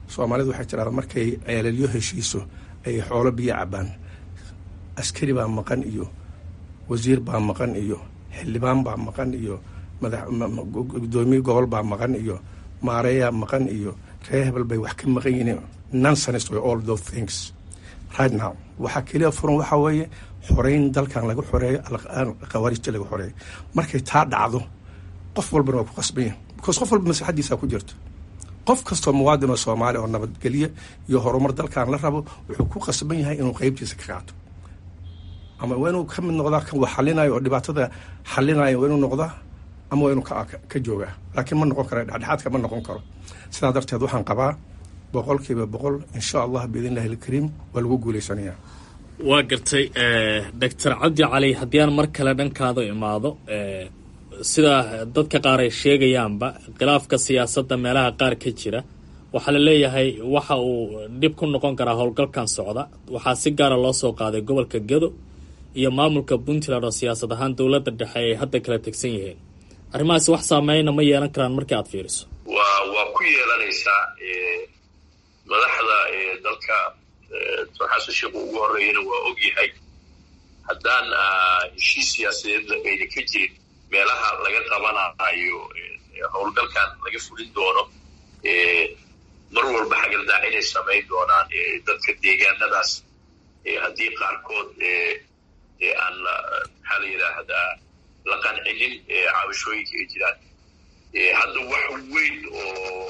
soomaalidu waxay tidhahdaa markay ceelalyo heshiiso ay xoolo biyo cabaan askari baa maqan iyo wasiir baa maqan iyo xildhibaan baa maqan iyo gudoomiye gobol baa maqan iyo maareeyaa maqan iyo reer hebel bay wax ka maqan yihiin nonsense way all those things right now waxaa keliya furan waxaa weeye xoreyn dalkan laga xoreeyo khawaarijta laga xoreeyo markay taa dhacdo qof walbana waa ku qasban yahay because qof walba maslaxadiisaa ku jirto qof kastoo muwaadin oo soomaali oo nabadgelye iyo horumar dalkan la rabo wuxuu ku qasban yahay inuu qeybtiisa ka qaato ama waa inuu ka mid noqdaa kan wax xalinayo oo dhibaatada xalinayo waa inuu noqdaa ama waa inuu ka joogaa laakiin ma noqon karo dhexdhexaadka ma noqon karo sidaa darteed waxaan qabaa boqolkiiba boqol insha allah biidn illahi alkariim waa lagu guulaysanaya waa gartay doctor cabdi cali haddii aan mar kale dhankaada imaado sida dadka qaar ay sheegayaanba khilaafka siyaasadda meelaha qaar ka jira waxaa la leeyahay waxa uu dhib ku noqon karaa howlgalkan socda waxaa si gaara loo soo qaaday gobolka gedo iyo maamulka puntland oo siyaasad ahaan dowladda dhexe ay hadda kala tegsan yihiin arrimahaasi wax saameyna ma yeelan karaan markii aad fiiriso waa waa ku yeelanaysaa madaxda dalka doctor xasan sheekhu ugu horreeyana waa og yahay haddaan heshiis siyaasadeed ayna ka jirin meelaha laga qabanayo howlgalkan laga fulin doono mar walba xagaldaac inay samayn doonaan dadka deegaanadaas haddii qaarkood aan maxaa la yidhaahdaa la qancinin cabashooyinka ay jiraan hadda wax weyn oo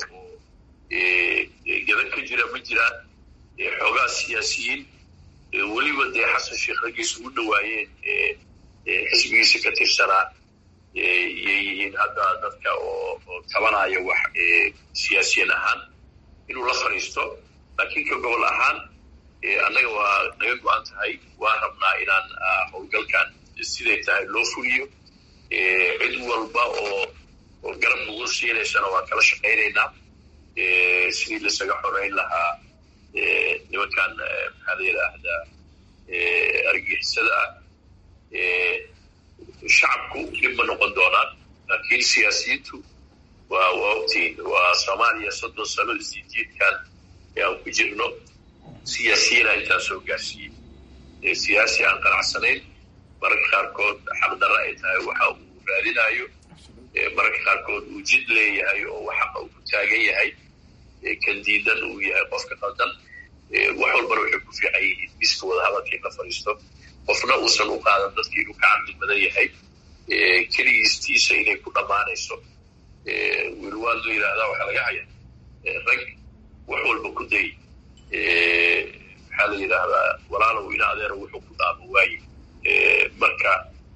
gadan ka jira ma jiraan xoogaa siyaasiyiin weliba dee xasan sheekh raggiisa ugu dhawaayeen xisbigiisa ka tirsanaa yay yihiin hadda dadka oo tabanaya wax siyaasiyan ahaan inuu la fadhiisto laakiin ka gobol ahaan annaga waa naga go-an tahay waa rabnaa inaan howlgalkan siday tahay loo fuliyo cid walba oo oo garab nagu siinaysana waan kala shaqaynaynaa sidii lasaga xoreyn lahaa nimankan maxaa la yidhaahdaa argixisada ah shacabku dhib ma noqon doonaan laakiin siyaasiyiintu waa waa ogtiin waa soomaaliya soddon sano isjiidjiidkan ee aan ku jirno siyaasiyiina intaa soo gaarsiiyey siyaasi aan qanacsanayn mararka qaarkood xaqdarra ay tahay waxa uu raadinayo mararka qaarkood uu jid leeyahay oo waxaqa uu ku taagan yahay kan diidan uu yahay qofka qaldan wax walbana waxay ku fiican yihiin miska wadahadalka in la fadhiisto qofna uusan u qaadan dadkii inuu ka caqli badan yahay keligiistiisa inay ku dhammaanayso wilwaal la yidhaahdaa waxaa laga haya rag wax walba ku day maxaa la yidhaahdaa walaalow ina adeero wuxuu ku dhaamo waaye marka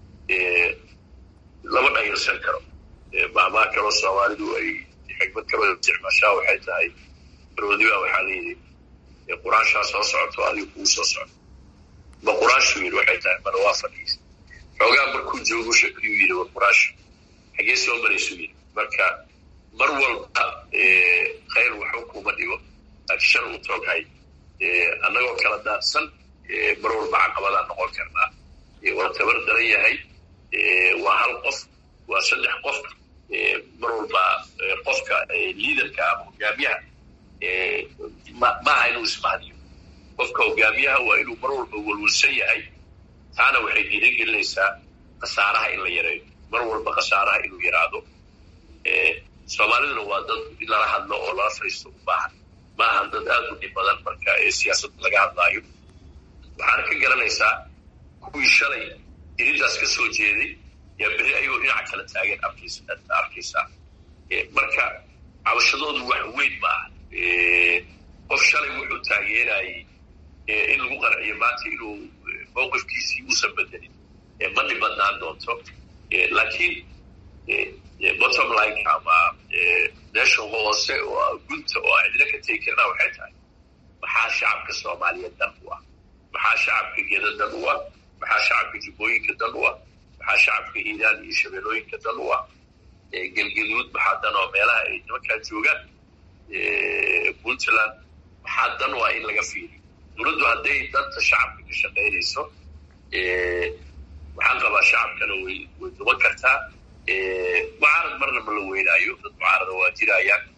lama dhayalsan karo maamaha kaloo soomaalidu ay xigmad kaloo isticmaashaa waxay tahay baroodiba waxaa layidhi quraanshaa soo socoto adiga kugu soo socdo ma quraashu yidhi waxay tahay mana waa fadhiisa xoogaa markuu joogo shakiyuu yidhi wa quraashu xagee soo maraysu yidhi marka mar walba khayr waxba kuma dhigo laakiin shar uu tooghay annagoo kala daadsan mar walba caqabadaan noqon karnaa waa tabar daran yahay waa hal qof waa saddex qof mar walba qofka liidarka ama hogaamiyaha maaha inuu ismahdiyo qofka hogaamiyaha waa inuu mar walba walwalsan yahay taana waxay dhiiran gelinaysaa khasaaraha in la yareeyo mar walba khasaaraha inuu yaraado soomaaliduna waa dad in lala hadlo oo lala fadhiisto u baahan ma ahan dad aad u dhib badan marka siyaasadda laga hadlaayo waxaana ka garanaysaa kuwii shalay irintaas ka soo jeeday yaa beri ayagoo dhinaca kala taagan arkaysaa marka cabashadoodu wax weyn ma aha qof shalay wuxuu taageerayay in lagu qanciyo maanta inuu mowqifkiisii uusan bedelin ma dhibadnaan doonto laakiin bottom line ama meesha hoose oo gunta oo aan cidina ka tegi karnaa waxay tahay maxaa shacabka soomaaliyeed dan u ah maxaa shacabka geda dan u ah maxaa shacabka jubbooyinka dan u ah maxaa shacabka hiiraan iyo shabeellooyinka dan u ah gelgeduud maxaa dan oo meelaha ay nimankaa joogaan puntland maxaa dan u ah in laga fiiriyo dowladdu hadday danta shacabka ka shaqaynayso waxaan qabaa shacabkana way way duban kartaa mucaarad marna ma la weynaayo dad mucaarada waa jirayaan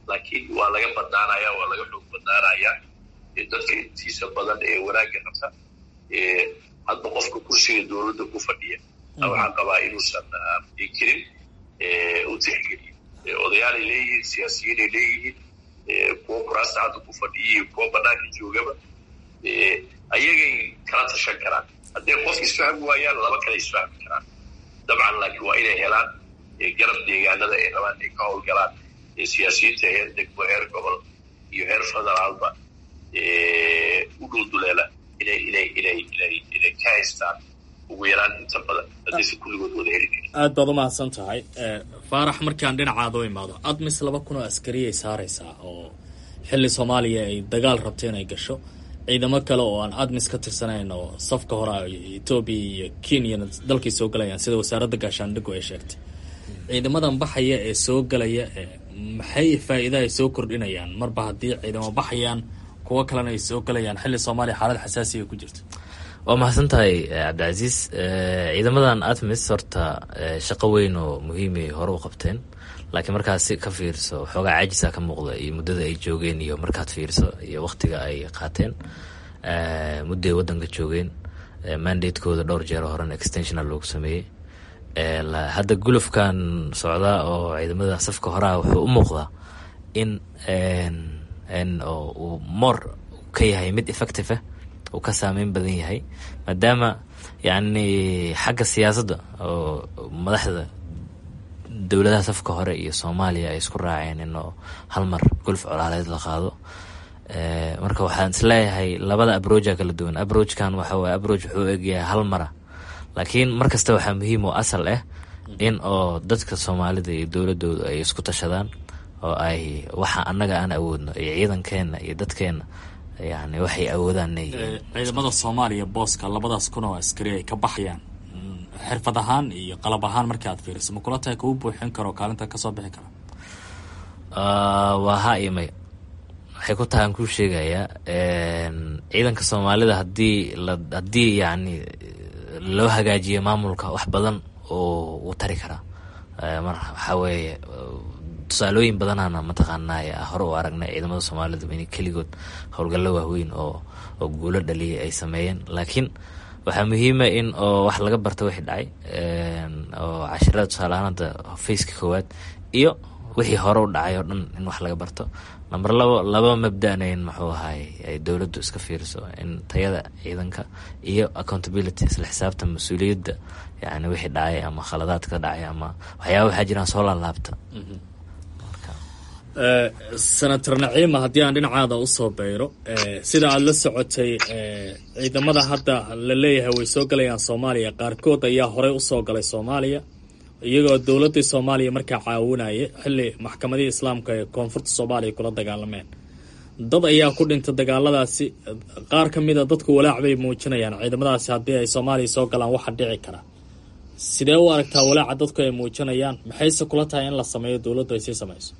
laakiin waa laga badnaanaya waa laga xoog badnaanaya dadka intiisa badan ee wanaagga rabta hadba qofka kursiga dowladda ku fadhiya waxaan qabaa inuusan kirin u tixgeliyo odayaalay leeyihiin siyaasiyiinay leeyihiin kuwo kuraasta hadda ku fadhiya iyo kuwo banaanka joogaba ayagay kala tashan karaan hadday qof isfahmi waayaan laba kale isfahmi karaan dabcan laakiin waa inay helaan garab deegaanada ay rabaan ay ka howlgalaan siyaasiyiinta heer degmo heer gobol iyo heer federaalba u dhulduleela inay inay inay inay inay ka haystaan ugu yaraan inta badan haddayse kulligood wada heli karin aad baad umahadsan tahay faarax markaan dhinacaada u imaado admis laba kun oo askariyay saaraysaa oo xilli soomaaliya ay dagaal rabto inay gasho ciidamo kale oo aan admis ka tirsanayn oo safka hore etoobiya iyo kenyana dalkay soo galayaan sida wasaaradda gaashaandhigu ay sheegtay ciidamadan baxaya ee soo galaya maxay faa-iida ay soo kordhinayaan marba haddii ciidamo baxayaan kuwo kalena ay soo galayaan xilli soomaaliya xaalad xasaasiga ku jirta waa mahadsan tahay cabdicasiis ciidamadan atmis horta shaqo weyn oo muhiimay hore u qabteen laakiin markaad si ka fiirso xoogaa caajisa ka muuqda iyo muddada ay joogeen iyo markaad fiirso iyo waktiga ay qaateen mudday wadanka joogeen mandatekooda dhowr jeer horena extentional loogu sameeyey hadda gulufkan socdaa oo ciidamada safka horeha wuxuu u muuqdaa in uu moor ka yahay mid effective ah uu ka saameyn badan yahay maadaama yacni xagga siyaasadda oo madaxda dowladaha safka hore iyo soomaaliya ay isku raaceen inuu hal mar gulf colaaleed la qaado marka waxaan isleeyahay labada abroja kala duwan abrojkan waxa waye abroj wuxuu egyahay hal mara laakiin mar kasta waxaa muhiim oo asal ah in oo dadka soomaalida iyo dowladooda ay isku tashadaan oo ay waxa annaga aan awoodno iyo ciidankeena iyo dadkeena yani waxay awoodaan ciidamada soomaaliya booska labadaas kun oo askari ay ka baxayaan xirfad ahaan iyo qalab ahaan markii aad fiiriso ma kula tahay kuu buuxin karo kaalinta kasoo bixi kara waa ha iyo may waxay ku tahay aan kuu sheegayaa ciidanka soomaalida hadii la haddii yacni loo hagaajiyo maamulka wax badan oo uu tari karaa mar waxaa weeye tusaalooyin badanana mataqaanaa hore u aragnay ciidamada soomaalida in keligood howlgallo waaweyn oo oo guulo dhaliyay ay sameeyeen laakiin waxaa muhiima in oo wax laga barto wixii dhacay oo cashirada tusaaleahaan hadda faceka koowaad iyo wixii hore u dhacay oo dhan in wax laga barto number labo laba mabdana in muxuu ahaay ay dowladdu iska fiiriso in tayada ciidanka iyo accountability isla xisaabta mas-uuliyadda yani wixii dhacay ama khaladaadka dhacay ama waxyaaba waxaa jiraan soo laalaabta senator naciima haddii aan dhinacaada usoo beyro sida aada la socotay ciidamada hadda la leeyahay way soo galayaan soomaaliya qaarkood ayaa horey usoo galay soomaaliya iyagoo dowladii soomaaliya markaa caawinaya xilli maxkamadihii islaamka ee koonfurta soomaaliya kula dagaalameen dad ayaa ku dhintay dagaaladaasi qaar ka mida dadku walaac bay muujinayaan ciidamadaasi haddii ay soomaaliya soo galaan waxa dhici kara sidee u aragtaa walaaca dadku ay muujinayaan maxayse kula tahay in la sameeyo dowladdu ay sii sameyso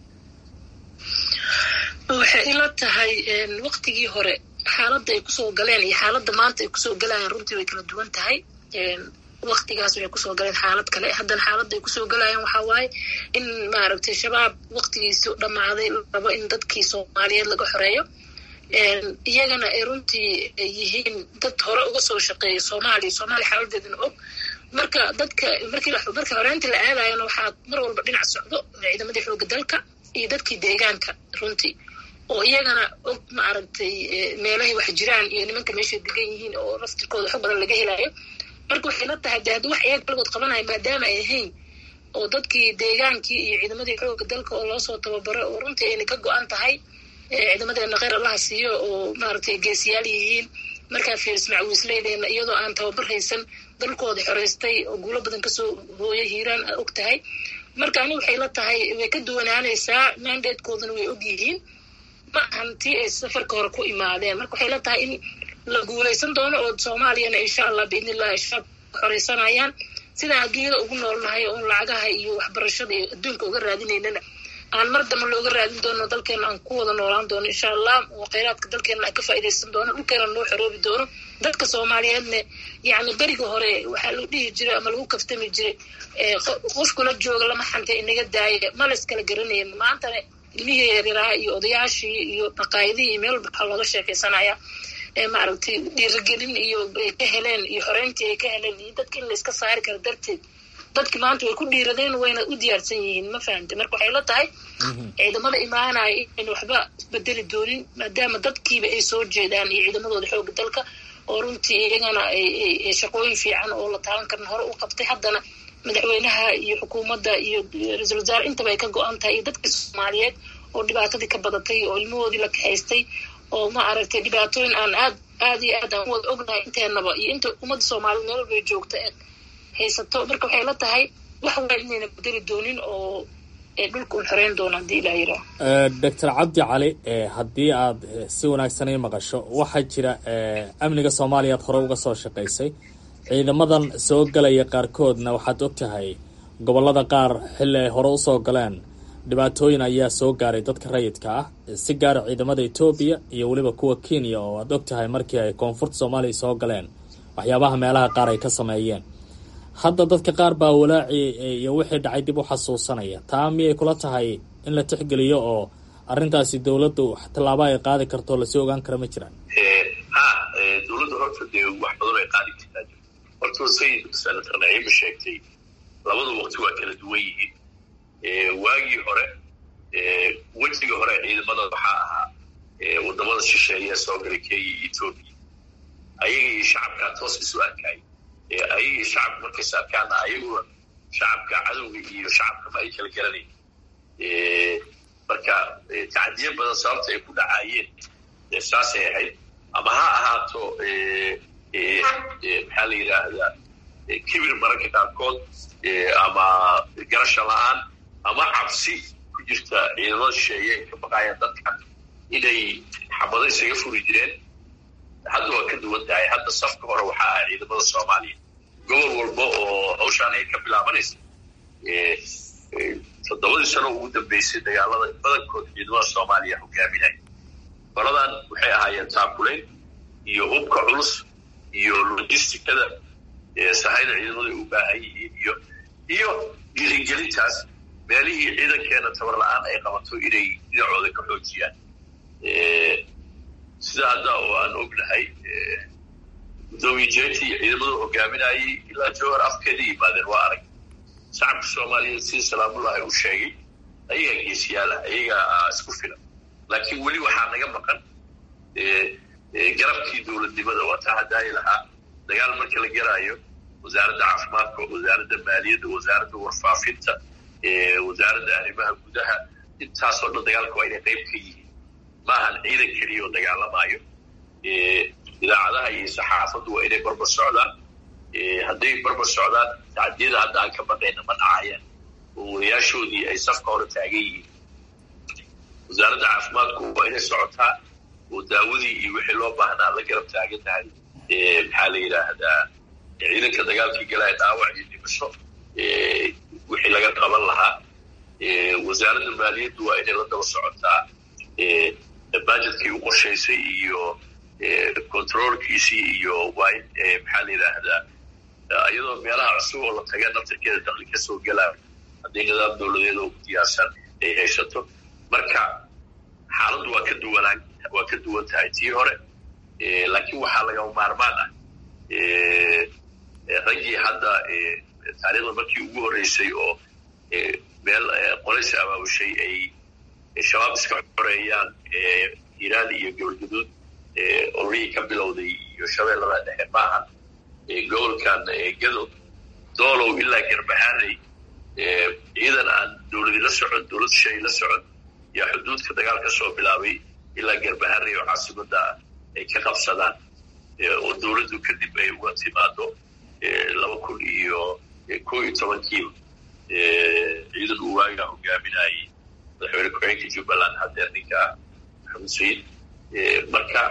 waxay ila tahay waktigii hore xaaladda ay kusoo galeen iyo xaaladda maanta ay kusoo galayaan runtii way kala duwan tahay waktigaas waxay kusoo galeen xaalad kale haddana xaaladda ay kusoo galayaan waxaa waaye in maaragtay shabaab waktigiisu dhammaaday rabo in dadkii soomaaliyeed laga xoreeyo iyagana ay runtii yihiin dad hore uga soo shaqeeya soomaaliya soomaaliya xaaladeedana og marka dadka markii marka horeynta la aadayana waxaa mar walba dhinac socdo ciidamadii xooga dalka iyo dadkii deegaanka runtii oo iyagana og maaragtay meelahay wax jiraan iyo nimanka meeshay degan yihiin oo naftirkooda xog badan laga helayo marka waxay la tahay de haddii wax iyaga kaligood qabanaya maadaama ay ahayn oo dadkii deegaankii iyo ciidamadii xooga dalka oo loosoo tababaro oo runtii ayna ka go-an tahay ciidamadeena kheyr allaha siiyo oo maaragtay geesiyaal yihiin markaa fiiris macwiisleydeena iyadoo aan tababar haysan dalkooda xoreystay oo guulo badan kasoo hooyo hiiraan a og tahay marka ani waxay la tahay way ka duwanaanaysaa mandatekoodana way og yihiin ma ahan tii ay safarka hore ku imaadeen marka waxay la tahay in la guulaysan doono oo soomaaliyana insha allah biidni illahi shabaab xoreysanayaan sidaan adduunyada ugu noolnahay oon lacagaha iyo waxbarashada iyo adduunka uga raadinaynana aan mar damba looga raadin doono dalkeena aan ku wada noolaan doono insha allah oo kheyraadka dalkeena aan ka faa'iidaysan doono dhulkeena noo xoroobi doono dadka soomaaliyeedna yacni beriga hore waxaa lagu dhihi jiray ama lagu kaftami jiray qofkula jooga lama xantay inaga daaya ma la iskala garanaya maantana ilmihii yaryaraha iyo odayaashii iyo maqaayadihii iyo meel walba waxaa looga sheekaysanaya maaragtay dhiirigelin iyo ay ka heleen iyo xoreyntii ay ka heleen iyo dadka in la iska saari karo darteed dadki maanta way ku dhiiradeen wayna u diyaarsan yihiin ma fahamte marka waxay la tahay ciidamada imaanaya inayna waxba isbedeli doonin maadaama dadkiiba ay soo jeedaan iyo ciidamadooda xooga dalka oo runtii iyagana shaqooyin fiican oo la taaban karin hore u qabtay haddana madaxweynaha iyo xukuumadda iyo ra-iisul wasaare intaba ay ka go-an tahay iyo dadka soomaaliyeed oo dhibaatadii ka badatay oo ilmahoodii la kaxaystay oo ma aragtay dhibaatooyin aan aad aad iyo aad aan u wada ognahay inteenaba iyo inta ummadda soomaaliyed meel walbay joogta haysato marka waxay la tahay wax weyn inayna bedeli doonin oo dhulka un xoreyn doona haddii ilaa yiraa doctor cabdi cali haddii aad si wanaagsan ii maqasho waxaa jira amniga soomaaliya ad hore uga soo shaqaysay ciidamadan soo galaya qaarkoodna waxaad og tahay gobollada qaar xilli ay hore usoo galeen dhibaatooyin ayaa soo gaaray dadka rayidka ah si gaara ciidamada etoobiya iyo weliba kuwa kenya oo aad og tahay markii ay koonfurta soomaaliya soo galeen waxyaabaha meelaha qaar ay ka sameeyeen hadda dadka qaar baa walaaci iyo wixii dhacay dib u xasuusanaya taa miyay kula tahay in la tixgeliyo oo arrintaasi dowladdu tallaabo ay qaadi karto lasii ogaan kara ma jiraan ha dowladda horta dee wax badan ay qaadi kartaa horta sayid senator naciima sheegtay labada waqti waa kala duwan yihiin waagii hore wejiga hore ciidamada waxaa ahaa wadamada shisheeya soo galay kenya iyo etoobiya ayaga iyo shacabkaa toos isu arkay ayagii shacabka markays arkaana ayaguna shacabka cadowga iyo shacabkama ay kala garanayn marka tacdiyo badan sababta ay ku dhacaayeen saasay ahayd ama ha ahaato maxaa la yidhaahdaa kibir mararka qaarkood ama garasha la-aan ama cabsi ku jirta ciidamada shisheeye ay ka baqaayaan dadka inay xabado isaga furi jireen hadda waa ka duwan tahay hadda safka hore waxaa ah ciidamada soomaaliya gobol walba oo hawshaan ay ka bilaabanaysa toddobadii sano ugu dambeysay dagaalada badankood ciidamada soomaaliya hogaaminaya qoladan waxay ahaayeen taakulayn iyo hubka culus iyo logisticada sahayda ciidamadu ay u baahan yihiin iyo iyo dhiirigelintaas meelihii ciidankeena tabar la-aan ay qabato inay dhinacooda ka xoojiyaan sida hadda oo aan ognahay gudoomiye jeeti ciidamadu hogaaminayay ilaa jowhar afkeeda yimaadeen waa arag shacabka soomaaliyeed sida salaamullahi u sheegay ayagaa geesiyaala ayagaa isku filan laakiin weli waxaa naga maqan garabkii dowladnimada waa taa hadaayi lahaa dagaal marka la garaayo wasaaradda caafimaadka wasaaradda maaliyadda wasaaradda warfaafinta wasaaradda arrimaha gudaha intaasoo dhan dagaalka waa inay qayb ka yihiin ma ahan ciidan keliya oo dagaalamaayo idaacadaha iyo saxaafaddu waa inay barbar socdaan hadday barbar socdaan tacdiyada hadda aan ka baqayna ma dhacayaan oo wadayaashoodii ay safka hore taagan yihiin wasaaradda caafimaadku waa inay socotaa oo daawadii iyo wixii loo baahnaa la garab taagan tahay maxaa la yidhaahdaa ciidanka dagaalkii galaya dhaawac iyo dhimasho wixii laga qaban lahaa wasaaradda maaliyaddu waa inay la daba socotaa bajetkii u qorshaysay iyo controlkiisii iyo waa in maxaa la yidhaahdaa iyadoo meelaha cusub oo la taga naftarkeeda dakli ka soo gelaa haddii nidaam dowladeed oo diyaarsan ay haysato marka xaaladdu waa ka duwanaan waa ka duwan tahay tii hore laakiin waxaa lagama maarmaan ah raggii hadda taariikhda markii ugu horreysay oo meel qolaysi abaabushay ay shabaab iska xoreeyaan hiiraan iyo gobolgaduud ololihii ka bilowday iyo shabeellada dhexe maahan gobolkan gado doolow ilaa garbahaanay ciidan aan dowladi la socon dowlad shay la socon yaa xuduudka dagaal ka soo bilaabay ilaa garbahaanay oo caasimada ah ay ka qabsadaan oo dowladdu kadib ay uga timaado laba kun iyo ko iyo tobankiiba ciidan uu waagaa hogaaminayay madaxweyne ku-xigeenka jubbaland hadeer ninka ah maxamed sayid marka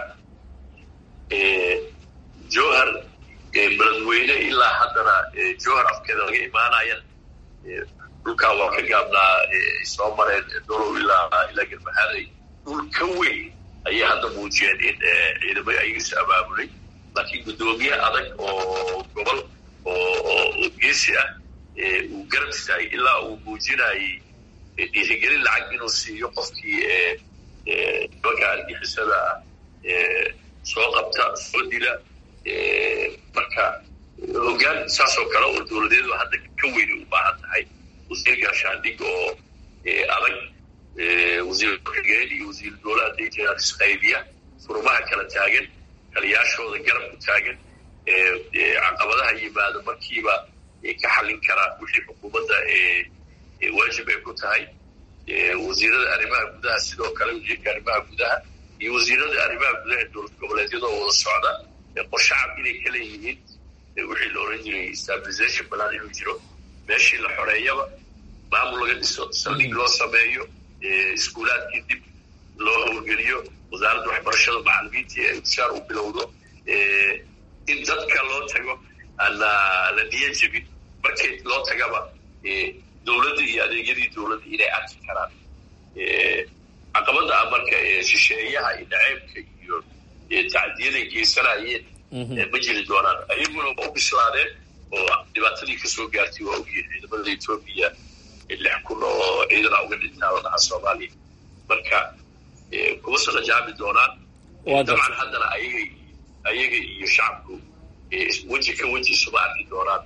jowhar beledweyne ilaa haddana jowhar afkeeda laga imaanayana dhulkaa waa ka gaabnaa soo mareen dolow ilaa ilaa garbahaanay dhul ka weyn ayay hadda muujiyeen in ciidamada ayagiis abaabulay laakiin guddoomiye adag oo gobol oo geesi ah uu garab istaagay ilaa uu muujinayay dhiirigelin lacag inuu siiyo qofkii nimanka argixisada ah soo qabta soo dila marka hoggaan saasoo kale oo dowladeedu hadda ka weyni u baahan tahay wasiir gaashaandhig oo adag wasiir ku-xigeen iyo wasiir dowlaha daytana isqaybiya furumaha kala taagan taliyaashooda garab ku taagan caqabadaha yimaado markiiba ka xallin kara wixii xukuumadda waajib ay ku tahay wasiirada arrimaha gudaha sidoo kale wasiirka arrimaha gudaha iyo wasiirada arrimaha gudaha dowlad goboleedyadoo wada socda qorshacab inay ka leeyihiin wixii la oran jiray stabilization balan inuu jiro meeshii la xoreeyaba maamul laga dhiso saldhig loo sameeyo iskuulaadkii dib loo howlgeliyo wasaaradda waxbarashada macalimiintii ay ushaar u bilowdo in dadka loo tago aan la niya jebin markii loo tagaba dowladda iyo adeegyadii dowladda inay arki karaan caqabada ah marka shisheeyaha iyo dhaceebka iyo tacdiyaday geysanayeen ma jiri doonaan ayaguna waa u bislaadeen oo dhibaatadii kasoo gaartay waa ogyihin ciidamada etoobiya lix kun oo ciidana uga dhintaa wadnaha soomaaliya marka kuma saqajaami doonaan dabcan haddana ayaga ayaga iyo shacabku weji ka weji isuma arki doonaan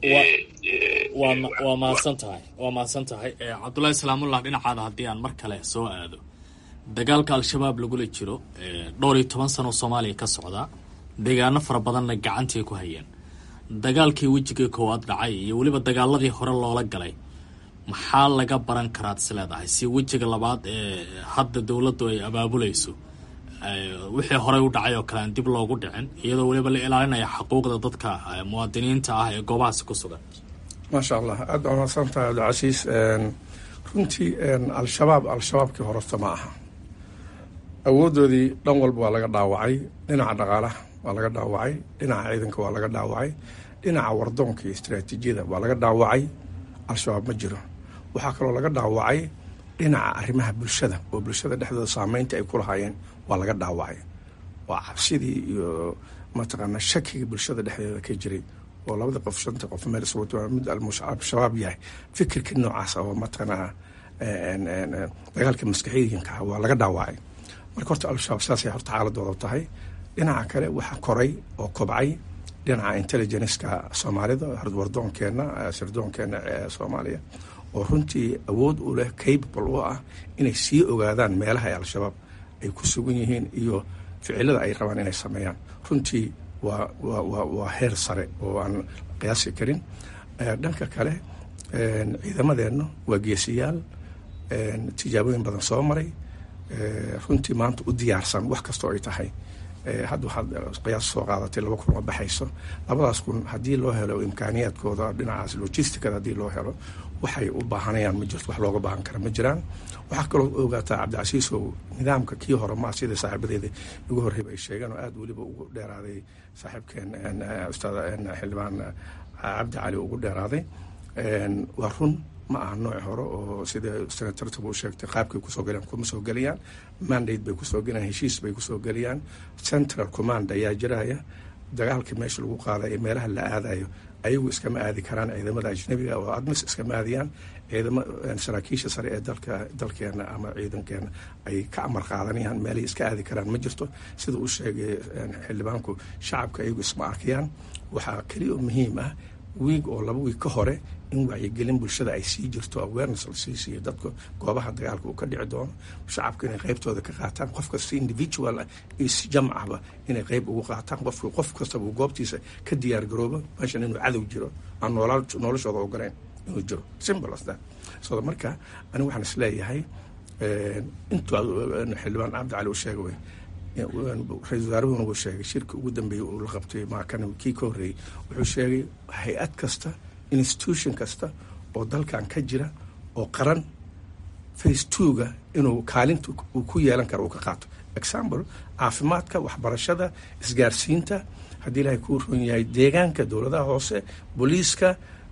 waa mahadsan tahay waa mahadsan tahay cabdullaahi salaamullah dhinacaada haddii aan mar kale soo aado dagaalka al-shabaab lagula jiro dhowr iyo toban sano soomaaliya ka socdaa deegaano fara badanna gacantii ku hayeen dagaalkii wejigii koowaad dhacay iyo weliba dagaaladii hore loola galay maxaa laga baran karaad is leedahay si wejiga labaad ee hadda dowladdu ay abaabulayso wixii horey u dhacay oo kale aan dib loogu dhicin iyadoo weliba la ilaalinaya xuquuqda dadka muwaadiniinta ah ee goobahaasi ku sugan maasha allah aad baa mahadsan tahay cabdicasiis runtii al-shabaab al-shabaabkii hororta ma aha awoodoodii dhan walba waa laga dhaawacay dhinaca dhaqaalaha waa laga dhaawacay dhinaca ciidanka waa laga dhaawacay dhinaca wardoonka iyo istaraatiijiyada waa laga dhaawacay al-shabaab ma jiro waxaa kaloo laga dhaawacay dhinaca arrimaha bulshada oo bulshada dhexdooda saameynta ay ku lahaayeen waa laga dhaawacay waa cabsidii iyo mataqaanaa shakiga bulshada dhexdeeda ka jiray oo labada qof shanta qof meel iswato mid al-shabaab yahay fikirka noocaas oo mataqaanaa dagaalka maskaxiyiinka ah waa laga dhaawacay marka horta al-shabaab saasay horta xaaladooda tahay dhinaca kale waxaa koray oo kobcay dhinaca intelligenceka soomaalida wardoonkeena sirdoonkeena ee soomaaliya oo runtii awood u leh capable u ah inay sii ogaadaan meelaha ay al-shabaab ay ku sugan yihiin iyo ficilada ay rabaan inay sameeyaan runtii waa waa waa waa heer sare oo aan qiyaasi karin dhanka kale ciidamadeenna waa geesiyaal tijaabooyin badan soo maray runtii maanta u diyaarsan wax kastoo ay tahay hadda waxaad qiyaas soo qaadatay laba kun oo baxayso labadaas kun haddii loo helo imkaaniyaadkooda dhinacaas logisticada haddii loo helo waxay u baahanayaan ma jirto wax looga baahan kara ma jiraan waxaa kaloo ogaataa cabdicasiisow nidaamka kii hore maa sida saaxiibadeeda ugu horreyba ay sheegeen oo aada weliba ugu dheeraaday saaxiibkeen ustaad xildhibaan cabdi cali ugu dheeraaday waa run ma aha nooc hore oo sida senatartaba u sheegtay qaabkay kusoo galayaan kuma soo gelayaan mandate bay kusoo gelayaan heshiis bay kusoo gelayaan central command ayaa jiraya dagaalka meesha lagu qaadayo meelaha la aadayo ayagu iskama aadi karaan ciidamada ajnabiga oo admis iskama aadiyaan ciidamo saraakiisha sare ee dalka dalkeena ama ciidankeena ay ka amar qaadanayaan meelay iska aadi karaan ma jirto sida uu sheegay xildhibaanku shacabka ayagu isma arkayaan waxaa keliya oo muhiim ah wiig oo laba wiig ka hore in wacyigelin bulshada ay sii jirto awareness la sii siiyo dadka goobaha dagaalka uu ka dhici doono shacabka inay qaybtooda ka qaataan qof kasta individual ah iyo si jamcaba inay qayb ugu qaataan qofka qof kastaba uu goobtiisa ka diyaar garoobo meeshan inuu cadow jiro aan noolaa noloshooda ogolayn inuu jiro simple as that so marka aniga waxaan isleeyahay intuu xildhibaan cabdi cali uu sheega wey ra-isul wasaaruhuna wuu sheegay shirka ugu dambeeyey uu la qabtay maakan kii ka horreeyey wuxuu sheegay hay-ad kasta institution kasta oo dalkan ka jira oo qaran face twoga inuu kaalinta uu ku yeelan karo uu ka qaato example caafimaadka waxbarashada isgaarsiinta haddii ilaahay kuu ron yahay deegaanka dowladaha hoose booliiska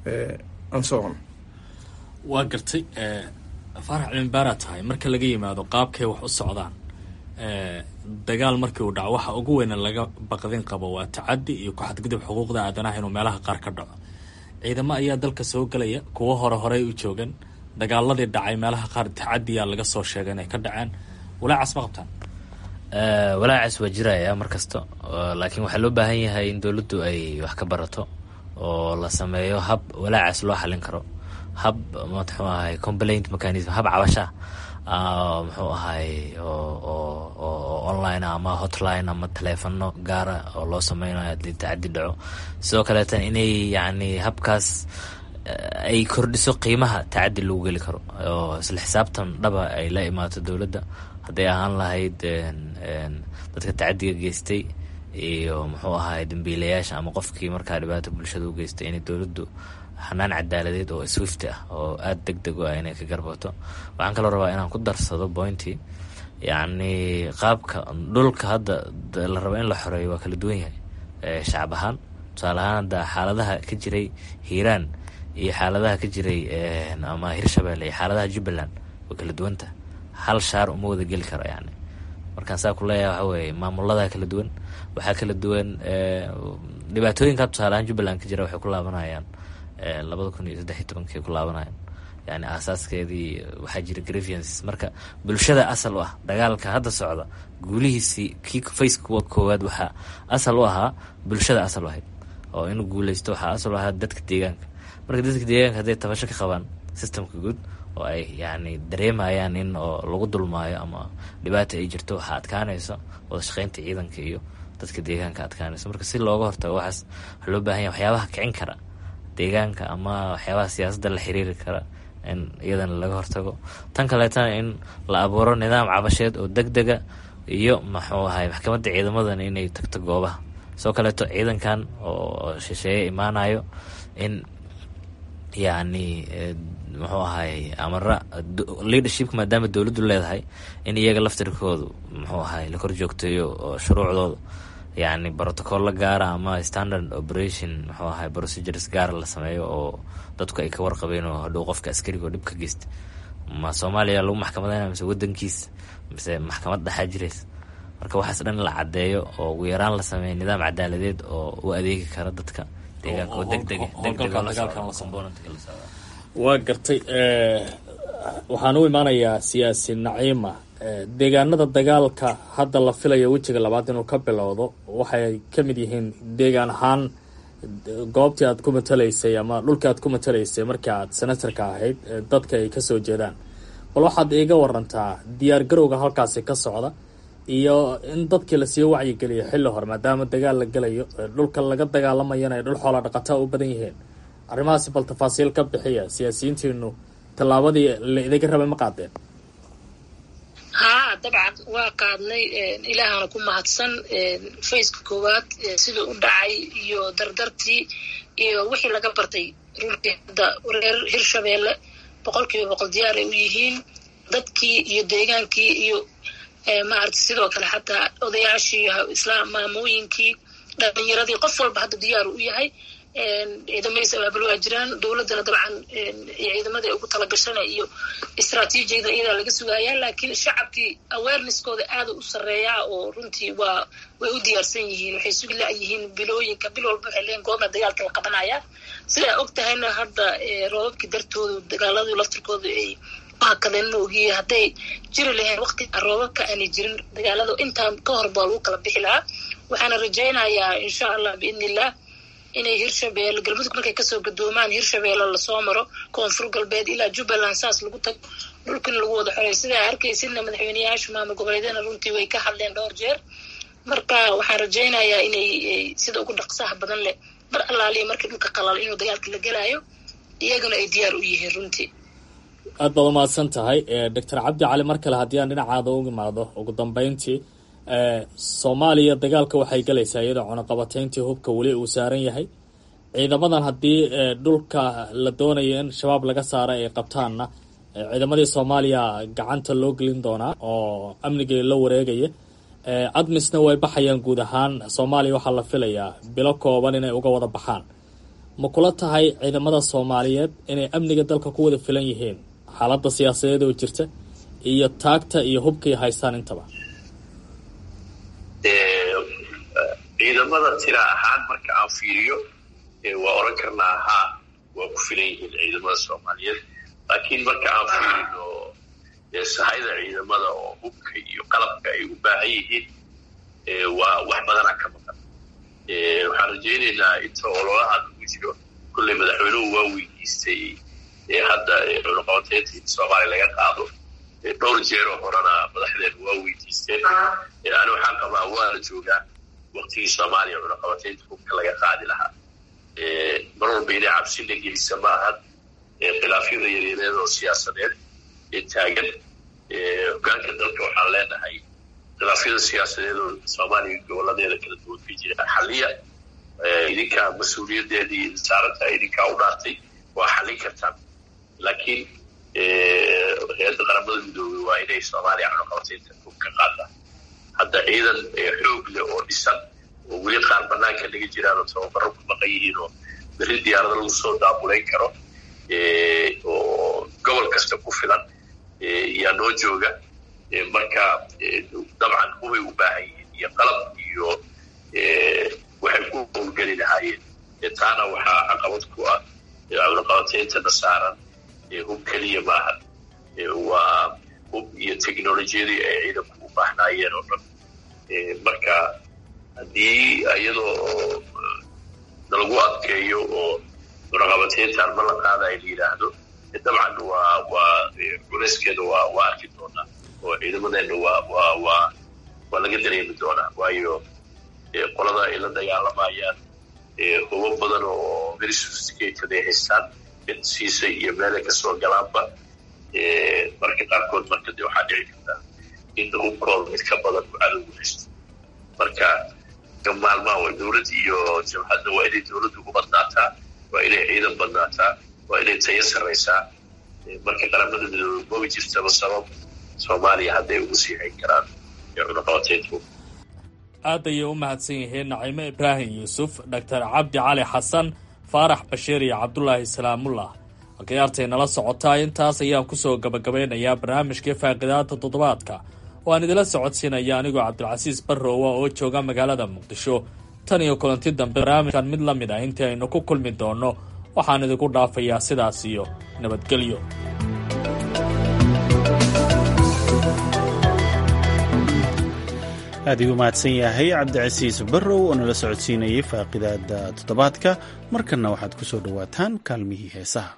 anson waa gartay faarax cilinbaaraa tahay marka laga yimaado qaabkay wax u socdaan dagaal markii uu dhaco waxa ugu weyna laga baqdin qabo waa tacadi iyo ku-xadgudub xuquuqda aadanaha inuu meelaha qaar ka dhaco ciidamo ayaa dalka soo gelaya kuwo hore horey u joogan dagaaladii dhacay meelaha qaar tacadiya laga soo sheegay inay ka dhaceen walaacaas ma qabtaan walaacaas waa jiraya mar kasta laakiin waxaa loo baahan yahay in dowladdu ay wax ka barato oo la sameeyo hab walaacaas loo xalin karo hab muxuu ahay complaint mechanism hab cabasha muxuu ahay oo online ama hotline ama taleefano gaara oo loo sameynayo hadii tacadi dhaco sidoo kaleeta inay yacni habkaas ay kordhiso qiimaha tacadi lagu geli karo oo isla xisaabtan dhaba ay la imaato dowladda hadday ahaan lahayd dadka tacadiga geystay iyo muxuu ahay dambiilayaasha ama qofkii markaa dhibaata bulshada u geystay inay dowladdu xanaan cadaaladeed oo swift ah oo aada deg deg u ah inay ka garbato waxaan kaloo rabaa inaan ku darsado pointy yacni qaabka dhulka hadda la rabo in la xoreeyo waa kala duwan yahay shacab ahaan tusaale ahaan hadda xaaladaha ka jiray hiiraan iyo xaaladaha ka jiray ama hirshabelle iyo xaaladaha jubbaland way kala duwanta hal shaar uma wada geli karo yani markaan saa ku leeyahay waxa weeye maamuladaa kala duwan waxaa kala duwan dhibaatooyinka tusaale ahaan jubbaland ka jira waxay ku laabanayaan labada kun iyo saddex iyo tobankii ku laabanayaan yani aasaaskeedii waxaa jira grievances marka bulshada asal u ah dagaalka hadda socda guulihiisii kii faceka koowaad waxaa asal u ahaa bulshada asal u ahayd oo inuu guuleysto waxaa asal u ahaa dadka deegaanka marka dadka deegaanka hadday tabasho ka qabaan systemka guud oo ay yani dareemayaan in oo lagu dulmaayo ama dhibaata ay jirto waxaa adkaanayso wada shaqeynta ciidanka iyo dadka deegaanka adkaanayso marka si looga hortago waxaas waxaa loo baahan yahay waxyaabaha kicin kara deegaanka ama waxyaabaha siyaasadda la xiriiri kara in iyadana laga hortago tan kaleetana in la abuuro nidaam cabasheed oo deg dega iyo muxuu ahay maxkamadda ciidamadana inay tagto goobaha soo kaleeto ciidankan oo shisheeye imaanayo in yacni muxuu ahay amara leadershipka maadaama dowladdu leedahay in iyaga laftirkoodu muxuu ahay la kor joogteeyo oo shuruucdooda yacni brotocolla gaara ama standard operation muxuu ahay procedures gaara la sameeyo oo dadku ay ka warqabeen oo hadhow qofka askariga oo dhib ka geysta ma soomaaliya lagu maxkamadeyna mise wadankiisa mise maxkamad dhaxaa jiraysa marka waxaas dhan la caddeeyo oo ugu yaraan la sameeyo nidaam cadaaladeed oo u adeegi kara dadka deegaanka oo degdega waa gartay waxaan u imaanayaa siyaasi naciima deegaanada dagaalka hadda la filayo wejiga labaad inuu ka bilowdo waxay ka mid yihiin deegaan ahaan goobtii aad ku matalaysay ama dhulkii aad ku matalaysay markii aad senatarka ahayd dadka ay kasoo jeedaan bal waxaad iiga warantaa diyaar garowga halkaasi ka socda iyo in dadkii lasii wacyigeliyo xilli hore maadaama dagaal la gelayo dhulka laga dagaalamayana ay dhul xoola dhaqataa u badan yihiin arrimahaasi bal tafaasiil ka bixiya siyaasiyiintiinu tallaabadii la idaga rabay ma qaadeen haa dabcan waa qaadnay ilaahana ku mahadsan faceka koowaad siduu u dhacay iyo dardartii iyo wixii laga bartay runtii hadda reer hirshabeelle boqol kiiba boqol diyaar ay u yihiin dadkii iyo deegaankii iyo maarata sidoo kale xataa odayaashii islaam maamooyinkii dhalinyaradii qof walba hadda diyaar u yahay ciidamadiis abaabul waa jiraan dowladdana dabcan ciidamada ugu talagashana iyo istraatiijiyada iyadaa laga sugayaa laakiin shacabkii awareneskooda aada u sareeyaa oo runtii waa way u diyaarsan yihiin waxay sugi la-yihiin bilooyinka bil walba waxay leeyiin goobna dagaalka la qabanaya sidaa og tahayna hadda roobabkii dartooda dagaaladii laftirkooda ay hakadeen maogiye hadday jiri lahayn waqti roobabka aanay jirin dagaalada intaan ka hor baa lagu kala bixi lahaa waxaana rajaynayaa insha allah biidni illah inay hirshabeelle galmudug markay kasoo gadoomaan hirshabeelle lasoo maro koonfur galbeed ilaa jubbaland saas lagu tago dhulkan lagu wada xorey sidaa arkaysidna madaxweyneyaasha maamul goboleedyana runtii way ka hadleen dhowr jeer marka waxaan rajaynayaa inay sida ugu dhaqsaha badan leh mar allaaliya markii dhulka qalalo inuu dagaalka la gelaayo iyagana ay diyaar u yihiin runtii aad baad umahadsan tahay doctor cabdi cali mar kale haddii aan dhinacaada u imaado ugu dambeyntii soomaaliya dagaalka waxay galaysaa iyadoo cunaqabateyntii hubka weli uu saaran yahay ciidamadan haddii dhulka la doonayo in shabaab laga saara ay qabtaanna ciidamadii soomaaliya gacanta loo gelin doonaa oo amnigii la wareegaya admisna way baxayaan guud ahaan soomaaliya waxaa la filayaa bilo kooban inay uga wada baxaan ma kula tahay ciidamada soomaaliyeed inay amniga dalka ku wada filan yihiin xaaladda siyaasadeed oo jirta iyo taagta iyo hubkay haystaan intaba ciidamada tira ahaan marka aan fiiriyo waa oran karnaa haa waa ku filan yihiin ciidamada soomaaliyeed laakiin marka aan fiirino sahayda ciidamada oo hubka iyo qalabka ay u baahan yihiin waa wax badanaa ka maqan waxaan rajaynaynaa inta ololaha lagu jiro kolley madaxweynuhu waa weydiistay hadda cunaqabateynta in soomaaliya laga qaado dhowr jeeroo horena madaxdeenu waa weydiisteen ani waxaan qabaa waa la joogaa waktigii soomaaliya cunaqabateynta hubka laga qaadi lahaa mar walba inay cabsi la gelisa ma ahan khilaafyada yaryareed oo siyaasadeed ee taagan hogaanka dalka waxaan leenahay khilaafyada siyaasadeed oo soomaaliya goboladeeda kala duwan ka jira xaliya idinkaa mas-uuliyadeedii saarantahay idinkaa u dhaartay waa xallin kartaan laakiin hay-adda qaramada midoobey waa inay soomaaliya cunaqabateynta hub ka qaadaan hadda ciidan xoog leh oo dhisan oo weli qaar banaanka naga jiraan oo tababaro ku maqan yihiin oo berri diyaarada lagu soo daabulayn karo oo gobol kasta ku filan yaa noo jooga marka dabcan hubay u baahan yihiin iyo qalab iyo waxay ku howlgeli lahaayeen taana waxaa caqabad ku ah cunaqabateyntana saaran hub keliya maaha waa hub iyo technolojiyadii ay ciidanku u baahnaayeen oo dhan marka haddii iyadoo nalagu adkeeyo oo cunaqabateyntaan ma la qaadayo la yidhaahdo dabcan waa waa culeyskeeda waa waa arki doonaa oo ciidamadeenna waa waa waa waa laga dareemi doonaa waayo qolada ay la dagaalamayaan hubo badan oo very sophisticated ay haystaan siisa iyo meelay kasoo galaanba marka qaarkood marka de waxaa dhici kartaa in hubkooda mid ka badan uu cadowgu haysto marka maalmaha waa dowlad iyo jabhadda waa inay dowladdu u badnaataa waa inay ciidan badnaataa waa inay tayo sarraysaa marka qaramada midoobe maba jirtaba sabab soomaaliya hadday ugu sii hayn karaan cunaqabateyntu aad ayay u mahadsan yihiin naciime ibraahim yuusuf doctor cabdi cali xasan faarax bashiir iyo cabdulaahi salaamullah halkay artay nala socotaa intaas ayaan kusoo gabagabeynayaa barnaamijkii faaqidaada toddobaadka oo aan idila socodsiinaya anigoo cabdilcasiis barrowa oo jooga magaalada muqdisho tan iyo kulanti dambe barnaamijkan mid la mid ah intii aynu ku kulmi doonno waxaan idinku dhaafayaa sidaas iyo nabadgelyo aad igu mahadsan yahay cabdicasiis barrow oo nala socodsiinayay faaqidaada toddobaadka markanna waxaad ku soo dhowaataan kaalmihii heesaha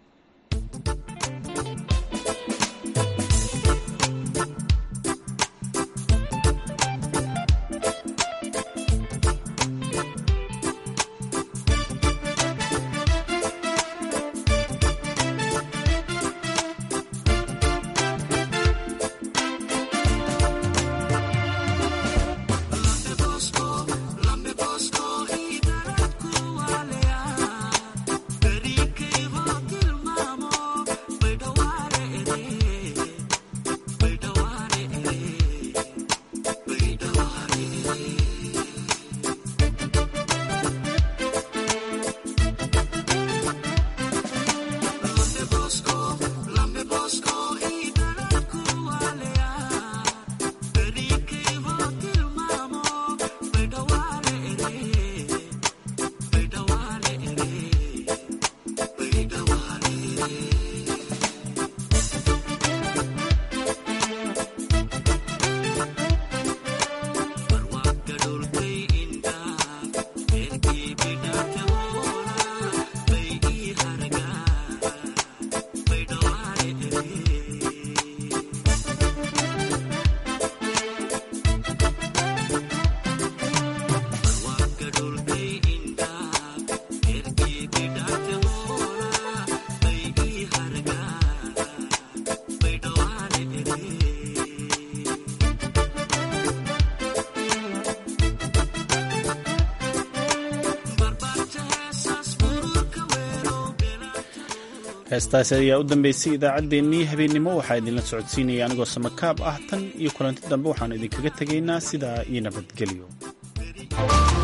heestaasi ayaa u dambeysay idaacaddeenii habeennimo waxaa idinla socodsiinaya anigoo samakaab ah tan iyo kulanti dambe waxaanu idinkaga tegaynaa sidaa iyo nabadgelyo